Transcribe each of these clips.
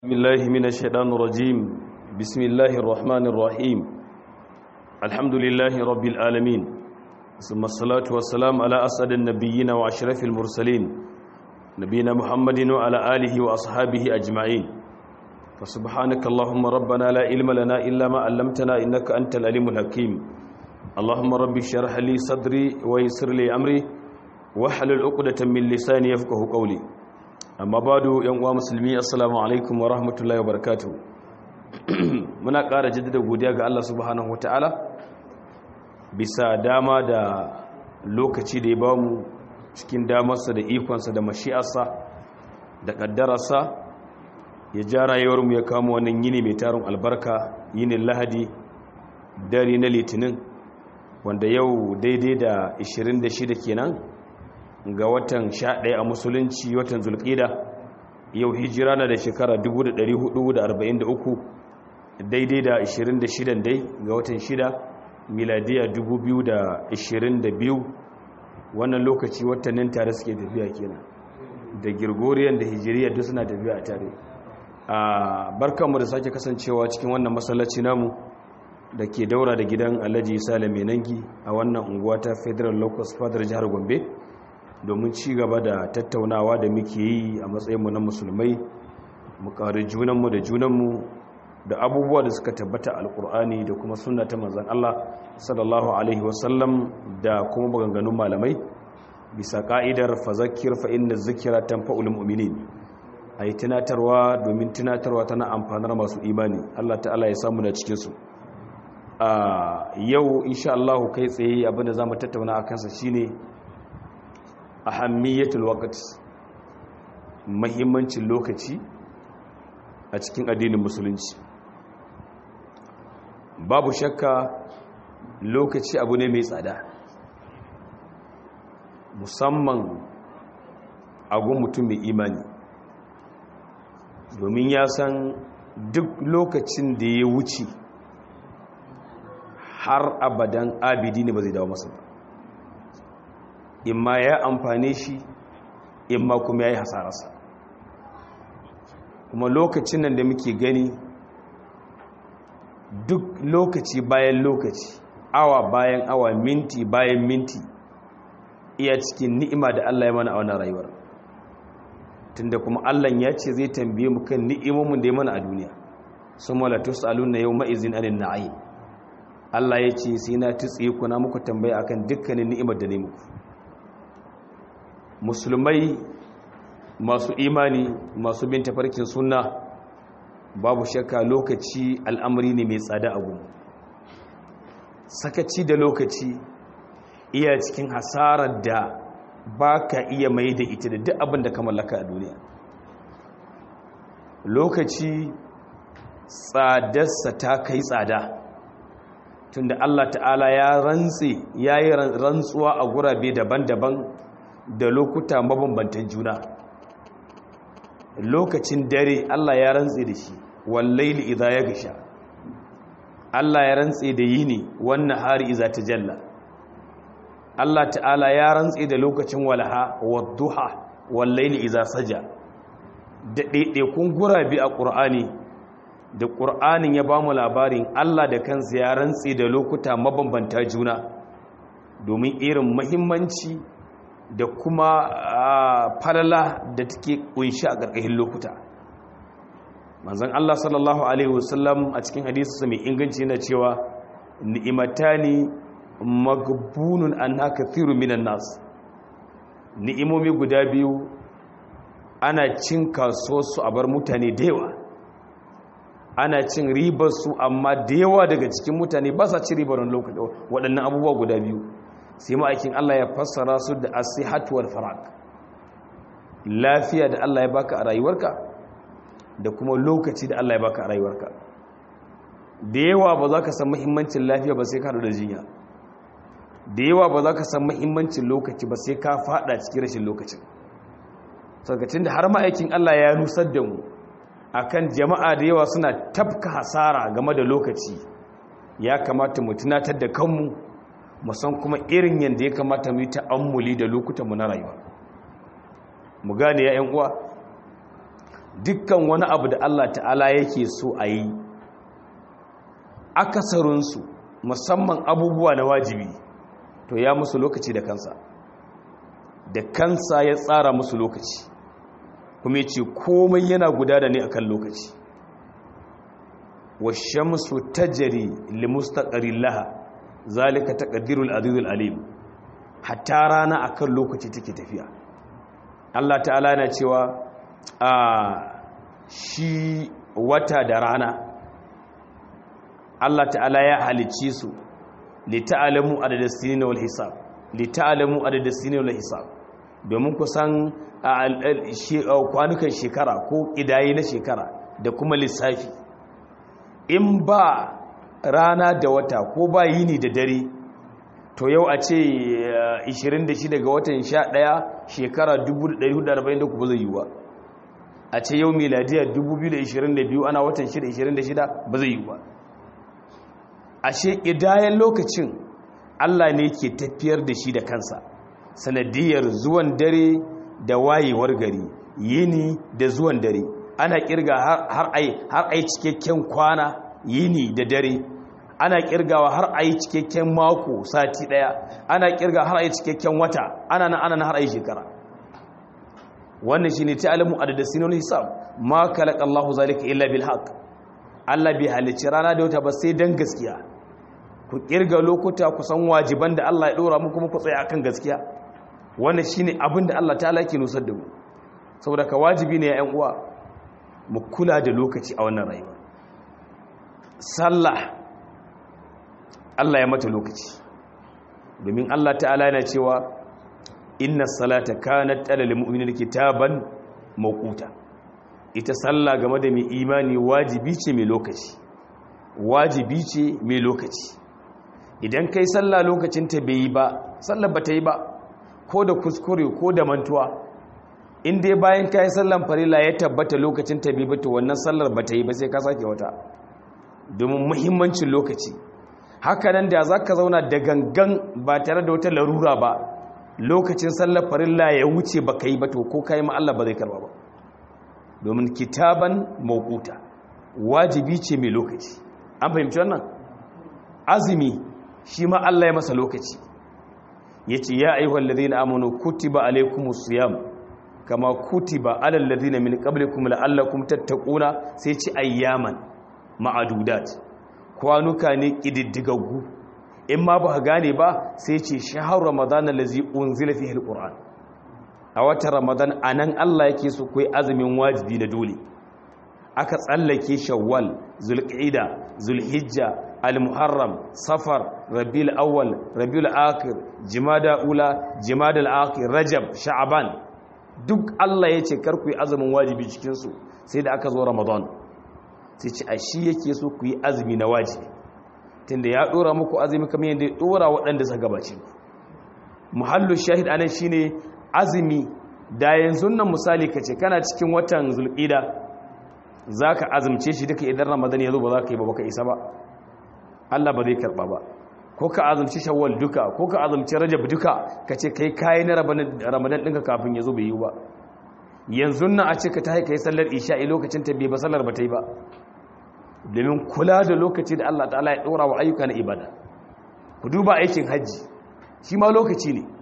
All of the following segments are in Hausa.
بسم الله من الشيطان الرجيم بسم الله الرحمن الرحيم الحمد لله رب العالمين ثم الصلاة والسلام على أسعد النبيين وأشرف المرسلين نبينا محمد وعلى آله وأصحابه أجمعين فسبحانك اللهم ربنا لا علم لنا إلا ما علمتنا إنك أنت العليم الحكيم اللهم رب اشرح لي صدري ويسر لي أمري واحلل عقدة من لساني يفقه قولي amma bado yan uwa musulmi assalamu alaikum wa rahmatullahi wa barakatuh muna ƙara jaddada godiya ga Allah subhanahu wataala bisa dama da lokaci da ya bamu cikin damarsa da ikonsa da mashi'arsa da ƙaddararsa ya ja rayuwarmu ya kama wannan yini mai tarin albarka yinin lahadi dare na litinin wanda yau daidai da 26 kenan ga watan 11 a musulunci watan zulƙida yau hijira na da shekara 1443 daidai da 26 dai ga watan 6 miladiya 2022 wannan lokaci watannin tare suke tafiya kenan da girgoriyan da hijiriya duk suna tafiya a tare a barkanmu da sake kasancewa cikin wannan masallaci namu da ke daura da gidan alhaji salame nangi a wannan unguwa ta federal locus fadar jihar gombe domin ci gaba da tattaunawa da muke yi a matsayinmu na musulmai mu ƙari junanmu da junanmu da abubuwa da suka tabbata alkur'ani da kuma sunna ta manzan Allah sallallahu alaihi wasallam da kuma maganganun malamai bisa ka'idar fazakir fa inna zikira tanfa'ul mu'minin ayi tunatarwa domin tunatarwa tana amfanar masu imani Allah ta'ala ya samu da cikin su a yau insha Allah kai tsaye abinda zamu tattauna akan sa shine ahammiyatul waqt muhimmancin lokaci a cikin addinin musulunci babu shakka lokaci abu ne mai tsada musamman agun mutum mai imani domin ya san duk lokacin da ya wuce har abadan abidi ne ba zai dawo masa ba imma ya amfane shi imma kuma ya yi hasararsa kuma lokacin nan da muke gani duk lokaci bayan lokaci awa bayan awa minti bayan minti iya cikin ni'ima da Allah ya mana a wannan rayuwar tunda kuma Allah ya ce zai tambaye mu kan ni'imomin da ya mana a duniya summa la tusaluna yawma izin anin na'im Allah ya ce sai na tutse ku na muku tambaya akan dukkanin ni'imar da ne muku musulmai masu imani masu bin tafarkin sunna babu shakka lokaci al'amari ne mai tsada a gumu sakaci da lokaci iya cikin hasarar da ba ka iya mai da ita da duk abin da ka mallaka a duniya lokaci tsadarsa ta kai tsada tunda Allah ta'ala ya rantse ya yi rantsuwa a gurabe daban-daban da lokuta mabambantan juna lokacin dare Allah ya rantse da shi wallaili idza ya gasha Allah ya rantse da yini wannan hari idza tajalla Allah ta'ala ya rantse da lokacin walha wadduha wallaili idza saja da ɗaiɗaikun gurabi a ƙur'ani da ƙur'anin ya ba mu labarin Allah da kansa ya rantse da lokuta mabambanta juna domin irin mahimmanci da kuma falala da take kunshi a ƙarƙashin lokuta manzon Allah sallallahu alaihi wasallam a cikin hadisi mai inganci yana cewa ni'matani magbunun anha kathiru minan nas ni'imomi guda biyu ana cin kaso su a bar mutane da yawa ana cin ribar su amma da yawa daga cikin mutane ba sa ci ribar waɗannan abubuwa guda biyu sai ma'aikin Allah ya fassara su da asihatu wal faraq lafiya da Allah ya baka a rayuwarka da kuma lokaci da Allah ya baka a rayuwarka da yawa ba za ka san muhimmancin lafiya ba sai ka da jinya da yawa ba za ka san muhimmancin lokaci ba sai ka fada cikin rashin lokacin sarkacin da har ma'aikin Allah ya nusar da mu akan jama'a da yawa suna tafka hasara game da lokaci ya kamata mu tunatar da kanmu musan kuma irin yadda ya kamata mu yi ta'ammuli da lokutanmu na rayuwa mu gane ya uwa dukkan wani abu da Allah ta'ala yake so a yi akasarinsu musamman abubuwa na wajibi to ya musu lokaci da kansa da kansa ya tsara musu lokaci kuma ya ce komai yana gudana ne akan lokaci washamsu tajri limustaqarrin laha zalika taqdirul azizul alim hatta rana akan lokaci take tafiya Allah ta'ala yana cewa a shi wata da rana Allah ta'ala ya halicce su li ta'lamu adada sinin wal hisab li ta'lamu adada sinin wal hisab domin ku san kwanukan shekara ko kidayi na shekara da kuma lissafi in ba rana da wata ko ba yini da dare to yau a ce 26 ga watan 11 shekara 1443 ba zai yi ba a ce yau miladiyar 2022 ana watan 626 ba zai yi ba a shekidayen lokacin allah ne ke tafiyar da shi da kansa sanadiyar zuwan dare da wayewar gari yini da zuwan dare ana kirga har ai cikakken kwana yini da dare ana kirgawa har ai cikakken mako sati daya ana kirga har ai cikakken wata ana nan ana nan har ai shekara wannan shine ta'lamu adada sinul hisab ma khalaqa Allahu zalika illa bil haqq Allah bai halicci rana da wata ba sai dan gaskiya ku kirga lokuta ku san wajiban da Allah ya dora muku muku tsaya akan gaskiya wannan shine abin da Allah ta'ala yake nusar da mu saboda ka wajibi ne ya ƴan uwa mu kula da lokaci a wannan rayuwa sallah Allah ya mata lokaci domin Allah ta'ala yana cewa inna salata kanat alal mu'minina kitaban mawquta ita sallah game da mai imani wajibi ce mai lokaci wajibi ce mai lokaci idan kai sallah lokacin ta bai yi ba sallar bata yi ba ko da kuskure ko da mantuwa in dai bayan kai sallan farila ya tabbata lokacin ta bai ba to wannan sallar bata yi ba sai ka sake wata domin muhimmancin lokaci hakanan da za ka zauna da gangan ba tare da wata larura ba lokacin sallar farilla ya wuce ba ka yi ba to ko ka yi Allah ba zai karba ba domin kitaban mawukuta wajibi ce mai lokaci an fahimci wannan azumi shi ma Allah ya masa lokaci ya ce ya ayyuhal ladina amanu kutiba alaikumus siyam kama kutiba alal ladina min qablikum la'allakum tattaquna sai ci ayyaman ma'adudat kwanuka ne ƙididdigaggu in ma ba gane ba sai ce shahar ramadan allazi unzila fihi alquran a watan ramadan anan Allah yake so kai azumin wajibi da dole aka tsallake shawwal zulqa'ida zulhijja almuharram safar rabiul awwal rabiul akhir jumada ula jumada akhir rajab sha'ban duk Allah yace kar ku yi azumin wajibi cikin su sai da aka zo ramadan sai ce a shi yake so ku yi azumi na wajibi tunda ya dora muku azumi kamar yadda ya dora waɗanda suka gabace ku muhallu shahid anan shine azumi da yanzu nan misali kace kana cikin watan zulqida zaka azumce shi duka idan ramadan ya zo ba za ka yi ba baka isa ba Allah ba zai karba ba ko ka azumci shawwal duka ko ka azumci rajab duka kace kai kai na ramadan ɗinka kafin ya zo bai yi ba yanzu nan a ce ka ta haika yi sallar isha'i lokacin ta bai ba sallar ba ta yi ba domin kula da lokaci da Allah ta'ala ya ɗora wa ayyuka na ibada ku duba aikin hajji shi ma lokaci ne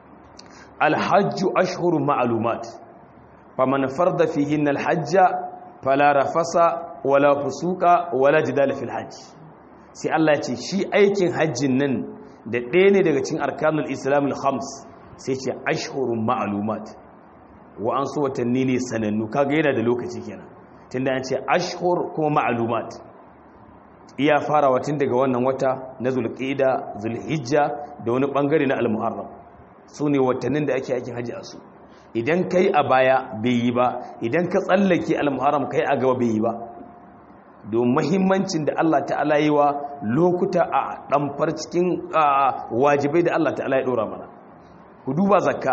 alhajju ashhurun ma'lumat faman farda fihin alhajja fala rafasa wala fusuka wala jidala fil hajj sai Allah ya ce shi aikin hajjin nan da ɗaya ne daga cikin arkanul islam al-khams sai ce ashhurun ma'lumat wa an so watanni ne sanannu kaga yana da lokaci kenan tunda an ce ashhur kuma ma'lumat iya farawa tun daga wannan wata na zulqa'ida zulhijja da wani bangare na al-muharram sune watannin da ake aikin haji a su idan kai a baya bai yi ba idan ka tsallake al-muharram kai a gaba bai yi ba don muhimmancin da Allah ta'ala yi wa lokuta a damfar cikin wajibai da Allah ta'ala ya dora mana ku duba zakka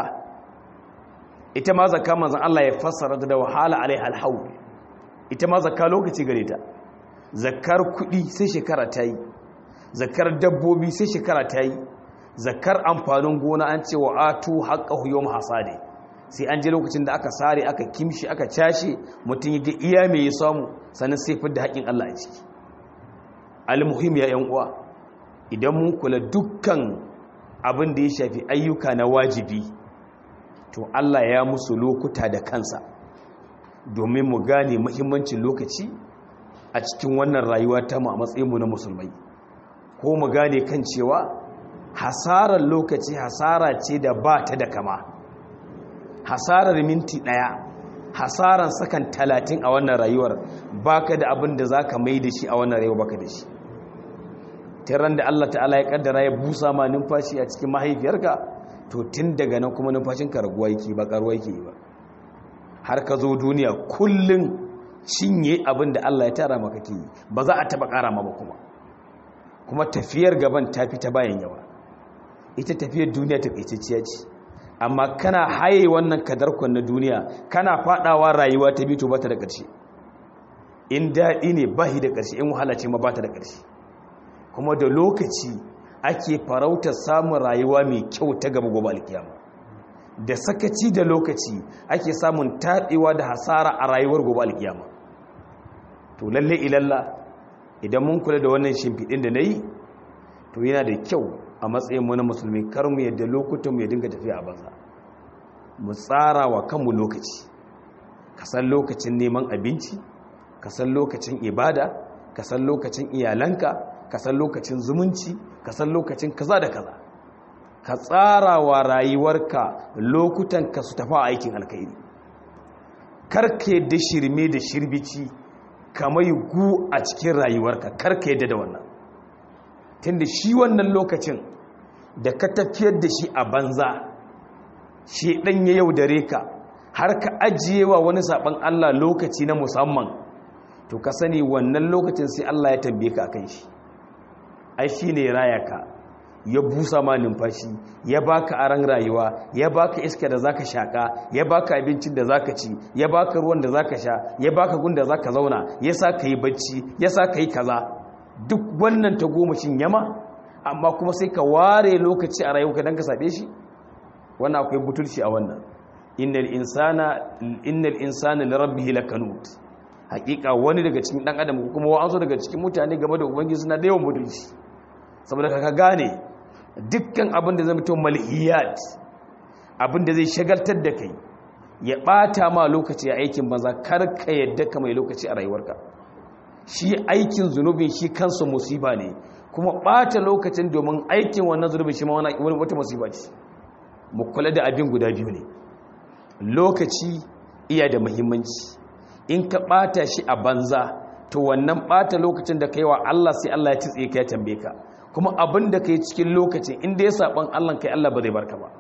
ita ma zakka manzon Allah ya fassara da wahala alaiha alhawl ita ma zakka lokaci gare ta zakkar kudi sai shekara ta yi zakkar dabbobi sai shekara ta yi zakkar amfanin gona an ce wa atu haqqahu yawm hasadi sai an je lokacin da aka sare aka kimshi aka cashe mutum ya ga iya mai ya samu sannan sai fi da haƙin Allah a ciki almuhim ya yan uwa idan mun kula dukkan abin da ya shafi ayyuka na wajibi to Allah ya musu lokuta da kansa domin mu gane muhimmancin lokaci a cikin wannan rayuwa ta mu a matsayinmu na musulmai ko mu gane kan cewa hasarar lokaci hasara ce da ba ta da kama hasarar minti ɗaya hasarar sakan talatin a wannan rayuwar baka da abin da za ka mai da shi a wannan rayuwa baka da shi tiran da Allah ta'ala ya kaddara ya busa ma numfashi a cikin mahaifiyarka to tun daga nan kuma numfashinka raguwa yake ba karuwa yake ba har ka zo duniya kullum cinye abin da Allah ya tara maka ke ba za a taba kara ma ba kuma kuma tafiyar gaban ta fi ta bayan yawa ita tafiyar duniya ta kaitacciya ce amma kana haye wannan kadarkon na duniya kana fadawa rayuwa ta bito ba ta da ƙarshe in daɗi ne ba da ƙarshe in wahala ce ma ba ta da ƙarshe kuma da lokaci ake farauta samun rayuwa mai kyau ta gaba gobe alkiyama da sakaci da lokaci ake samun taɗewa da hasara a rayuwar gobe alkiyama to lalle ilalla idan mun kula da wannan shimfiɗin da na yi to yana da kyau a matsayin mu na musulmi kar mu yadda lokutan mu ya dinga tafiya a banza mu tsara wa kanmu lokaci ka san lokacin neman abinci ka san lokacin ibada ka san lokacin iyalanka ka san lokacin zumunci ka san lokacin kaza da kaza ka tsara wa rayuwarka lokutan ka su tafi aikin alkhairi karka yadda shirme da shirbici kamar gu a cikin rayuwarka karka yadda da wannan tunda shi wannan lokacin da ka tafiyar da shi a banza shi ɗan ya yaudare ka har ka ajiye wa wani saɓon Allah lokaci na musamman to ka sani wannan lokacin sai Allah ya tambaye ka akan shi ai shi ne raya ka ya busa ma numfashi ya baka aran rayuwa ya baka iska da zaka shaka ya baka abincin da zaka ci ya baka ruwan da zaka sha ya baka gun da zaka zauna ya sa ka yi bacci ya sa ka yi kaza duk wannan ta gomashin yama amma kuma sai ka ware lokaci a rayuwa don ka saɓe shi wannan akwai butulci a wannan innal insana innal insana li rabbihi lakanut hakika wani daga cikin dan adam kuma wa'ansu daga cikin mutane game da ubangiji suna da yawan butulci saboda ka gane dukkan abin da zai mutum malhiyat abin da zai shagaltar da kai ya bata ma lokaci a aikin banza kar ka yadda ka mai lokaci a rayuwarka shi aikin zunubin shi kansa musiba ne kuma ɓata lokacin domin aikin wannan zunubin shi ma wata musiba ce mu kula da abin guda biyu ne lokaci iya da muhimmanci in ka ɓata shi a banza to wannan ɓata lokacin da ka yi wa Allah sai Allah ya titse ka ya tambaye ka kuma abin da ka yi cikin lokacin inda ya saɓan Allah kai Allah ba zai barka ba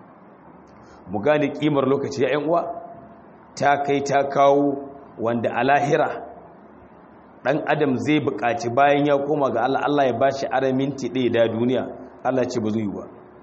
mu gane ƙimar lokaci ya uwa ta kai ta kawo wanda a lahira dan adam zai buƙaci bayan ya koma ga Allah Allah ya bashi ara minti ɗaya da duniya Allah ce ba zai yi ba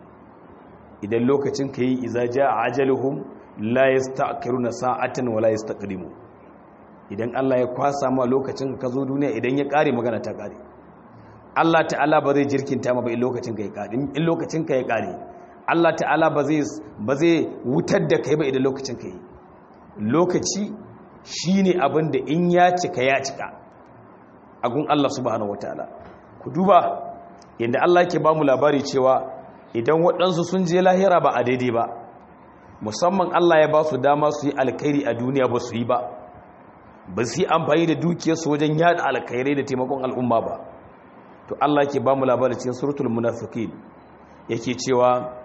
idan lokacin ka yi iza ja ajaluhum la yasta'khiruna sa'atan wa la yastaqdimu idan Allah ya kwasa ma lokacin ka zo duniya idan ya kare magana ta kare Allah ta'ala ba zai jirkinta ma ba in lokacin ka ya kare in lokacin ka ya kare Allah ta'ala ba zai ba zai wutar da kai ba idan lokacin ka yi lokaci shine abin da in ya cika ya cika agun Allah subhanahu wataala ku duba yadda Allah yake ba mu labari cewa idan waɗansu sun je lahira ba a daidai ba musamman Allah ya ba su dama su yi alkhairi a duniya ba su yi ba ba su yi amfani da dukiyarsu wajen yada alkhairai da taimakon al'umma ba to Allah yake ba mu labari cikin suratul munafiqin yake cewa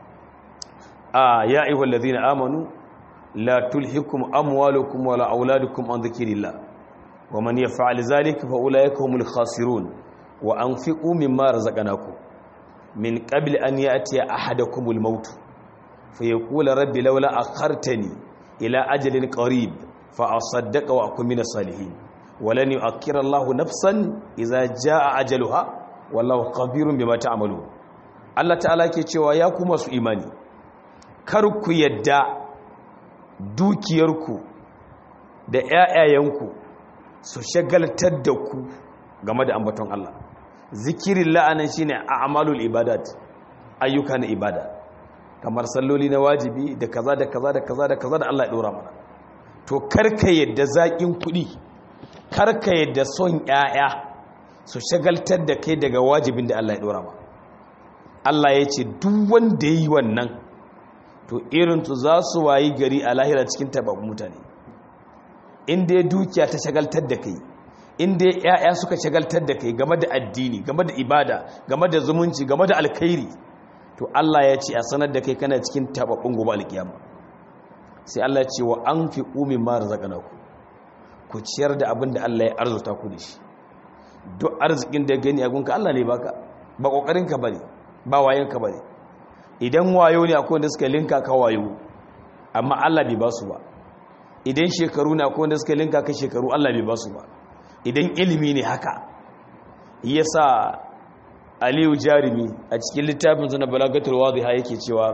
a ya ayyuhal ladina amanu la tulhikum amwalukum wala auladukum an dhikrillah ومن يفعل ذلك فأولئك هم الخاسرون وأنفقوا مما رزقناكم من قبل أن يأتي أحدكم الموت فيقول ربي لولا أخرتني إلى أجل قريب فأصدق وأكون من الصالحين ولن يؤخر الله نفسا إذا جاء أجلها والله خبير بما تعملون Allah ta'ala ke cewa ya kuma su imani kar ku yadda dukiyarku da ƴaƴayenku su shagaltar da ku game da ambaton Allah zikirin la'anan shine a'malul ibadat ayyuka na ibada kamar salloli na wajibi da kaza da kaza da kaza da kaza da Allah ya dora mana to karka yadda zaƙin kuɗi karka yadda son ƴaƴa su shagaltar da kai daga wajibin da Allah ya dora ma Allah ya ce duk wanda yi wannan to irin su za su wayi gari a lahira cikin tababbun mutane inda ya dukiya ta shagaltar da kai inda ya'ya suka shagaltar da kai game da addini game da ibada game da zumunci game da alkhairi to Allah ya ce a sanar da kai kana cikin tababbun gobe alkiyama sai Allah ya ce wa anfiqu mimma razaqnakum ku ciyar da abin da Allah ya arzuta ku da shi duk arzikin da gani a gunka Allah ne baka ba kokarin ka bane ba wayen ka bane idan wayo ne akwai wanda suka linka ka wayo amma Allah bai ba su ba idan shekaru ne akwai wanda suka linka ka shekaru Allah bai ba su ba idan ilimi ne haka yasa Aliyu Jarimi a cikin littafin sa na Balagatul Wadhiha yake cewa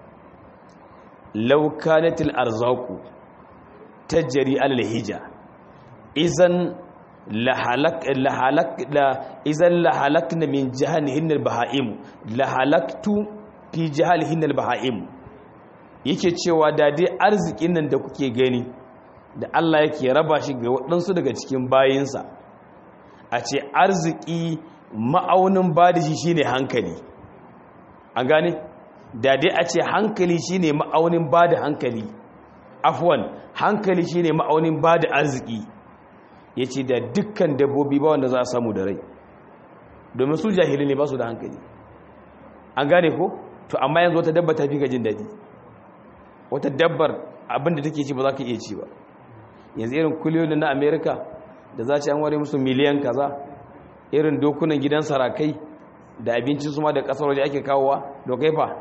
law kanatil arzaqu tajri alal hija idan la halak la halak la idan la halakna min jahannam al-baha'im la halaktu fi jahalihin al-baha'im yake cewa da dai arzikin nan da kuke gani da Allah yake raba shi ga waɗansu daga cikin bayinsa a ce arziki ma'aunin bada shi shine hankali an gane da dai a ce hankali shine ma'aunin bada hankali afwan hankali shine ma'aunin bada arziki yace da dukkan dabbobi ba wanda za a samu da rai domin su jahili ne ba su da hankali an gane ko to amma yanzu wata dabba ta fi jin daɗi wata dabbar abinda take ci ba za ka iya ci ba yanzu irin kuliyoyin na amerika da za ci an ware musu miliyan kaza irin dokunan gidan sarakai da abincin su ma da kasar waje ake kawowa dokai fa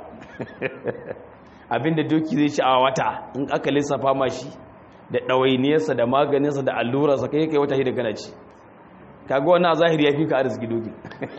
abinda doki zai ci a wata in aka lissafa ma shi da ɗawainiyarsa da maganinsa da allurarsa kai kai wata hidda kana ci kaga wannan a zahiri ya fi ka arziki doki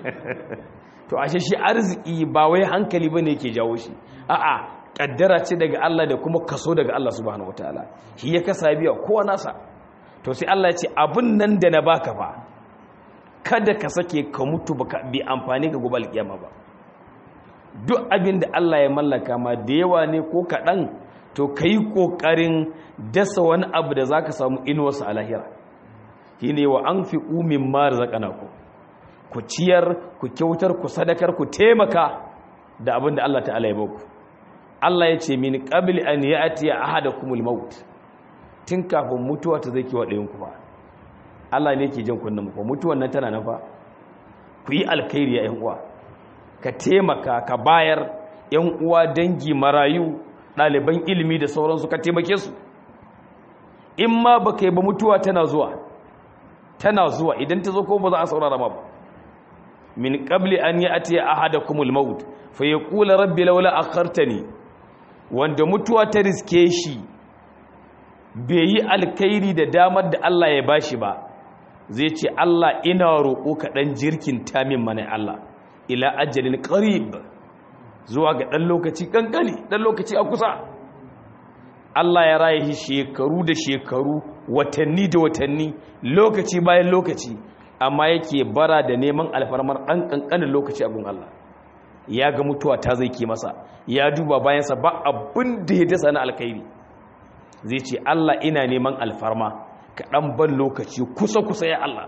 to ashe shi arziki ba wai hankali bane yake jawo shi a'a kaddara ce daga Allah da kuma kaso daga Allah subhanahu wataala shi ya kasa biya kowa nasa to sai Allah ya ce abun nan da na baka fa kada ka sake ka mutu baka bi amfani ga gobe alkiyama ba duk abin da Allah ya mallaka ma da yawa ne ko kaɗan to kai kokarin dasa wani abu da zaka samu inuwarsa a lahira shine wa anfiqu mimma razaqnakum ku ciyar ku kyautar ku sadakar ku taimaka da abin da Allah ta'ala ya baku Allah ya ce min qabli an ya'ti ahadakumul maut tun kafin mutuwa ta zai kiwa ɗayan ku ba Allah ne yake jin kunnan mu mutuwan nan tana nan fa ku yi alkhairi ya ƴan uwa ka taimaka ka bayar ƴan uwa dangi marayu ɗaliban ilimi da sauransu ka taimake su in ma baka yi ba mutuwa tana zuwa tana zuwa idan ta zo ko ba za a saurara ma ba min qabli an ya'ti ahadakumul maut fa yaqulu rabbi laula akhartani wanda mutuwa ta riske shi bai yi alkhairi da damar da Allah ya bashi ba zai ce Allah ina roƙo ka dan jirkin tamin mana Allah ila ajalin qarib zuwa ga dan lokaci kankani dan lokaci a kusa Allah ya raye shi shekaru da shekaru watanni da watanni lokaci bayan lokaci amma yake bara da neman alfarmar ɗan ƙanƙanin lokaci abin Allah ya ga mutuwa ta zai ke masa ya duba bayansa ba abin da ya dasa na alkhairi zai ce Allah ina neman alfarma ka ɗan ban lokaci kusa-kusa ya Allah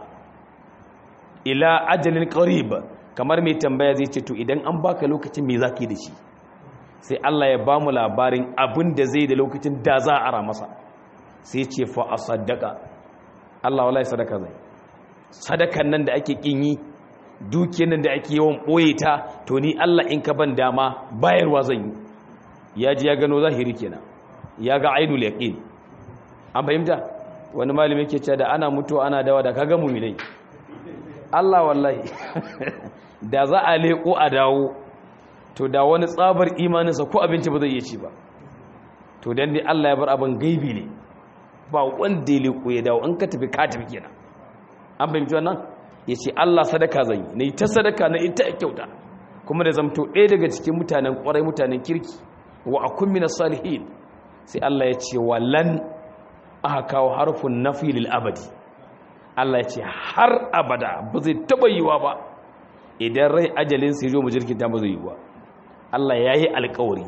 ila ajalin ƙarib kamar mai tambaya zai ce to idan an baka lokacin me za ka yi da shi sai Allah ya ba mu labarin abin da zai da lokacin da za a ara masa sai ce fa a sadaka Allah wallahi sadaka zai sadakan nan da ake kin yi dukiyar nan da ake yawan ɓoye ta to ni Allah in ka ban dama bayarwa zan yi ya ji ya gano zahiri kenan ya ga ainul yaqin an fahimta wani malami yake cewa da ana mutuwa ana dawa da kaga mu'minai Allah wallahi da za a leko a dawo to da wani tsabar imaninsa ko abinci ba zai iya ci ba to dan dai Allah ya bar abin gaibi ne ba wanda ya leko ya dawo an ka tafi ka tafi kenan an fahimci wannan ya ce Allah sadaka zan yi na yi ta sadaka na ita kyauta kuma da zamto ɗaya daga cikin mutanen ƙwarai mutanen kirki wa a kummina salihin sai Allah ya ce lan aka kawo harfin nafi lil abadi Allah ya ce har abada ba zai taɓa yiwa ba idan rai ajalin sai zo mu jirkin ta ba zai yiwa Allah ya yi alkawari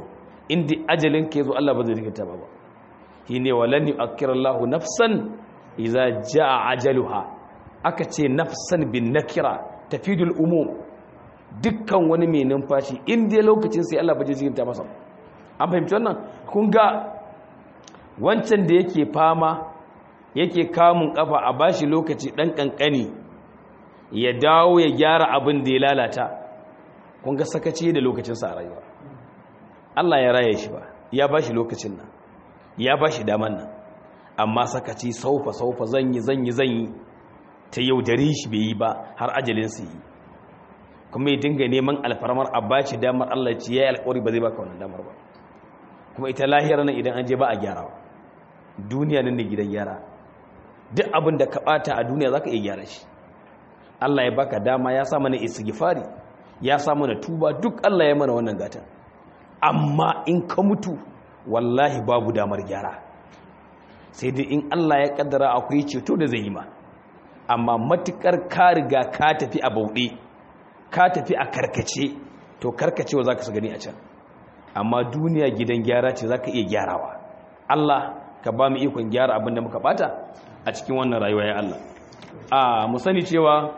inda ajalin ka yazo Allah ba zai rikita ba shine walan yu'akkirallahu nafsan idza jaa ajaluha aka ce nafsan bin nakira tafidul umum dukkan wani mai numfashi inda lokacin sai Allah ba zai rikita masa an fahimci wannan kun ga wancan da yake fama yake kamun kafa a bashi lokaci dan kankani ya dawo ya gyara abin da ya lalata kun ga sakaci da lokacinsa a rayuwa Allah ya raye shi ba ya bashi lokacin nan ya bashi daman nan amma sakaci saufa saufa zanyi zanyi zanyi ta yaudare shi bai yi ba har ajalin su yi kuma ya dinga neman alfarmar a bashi damar Allah ce yayi alƙawari ba zai baka wannan damar ba kuma ita lahiyar nan idan an je ba a gyarawa duniya nan ne gidan gyara duk abin da ka bata a duniya zaka iya gyara shi Allah ya baka dama ya sa mana istighfari ya sa mana tuba duk Allah ya mana wannan gata amma in ka mutu wallahi babu damar gyara sai dai in Allah ya kaddara akwai ceto da zai yi ma amma matukar ka riga ka tafi a bauɗe ka tafi a karkace to karkacewa zaka su gani a can amma duniya gidan gyara ce zaka iya gyarawa Allah ka ba mu ikon gyara abin da muka bata a cikin wannan rayuwa ya Allah a mu sani cewa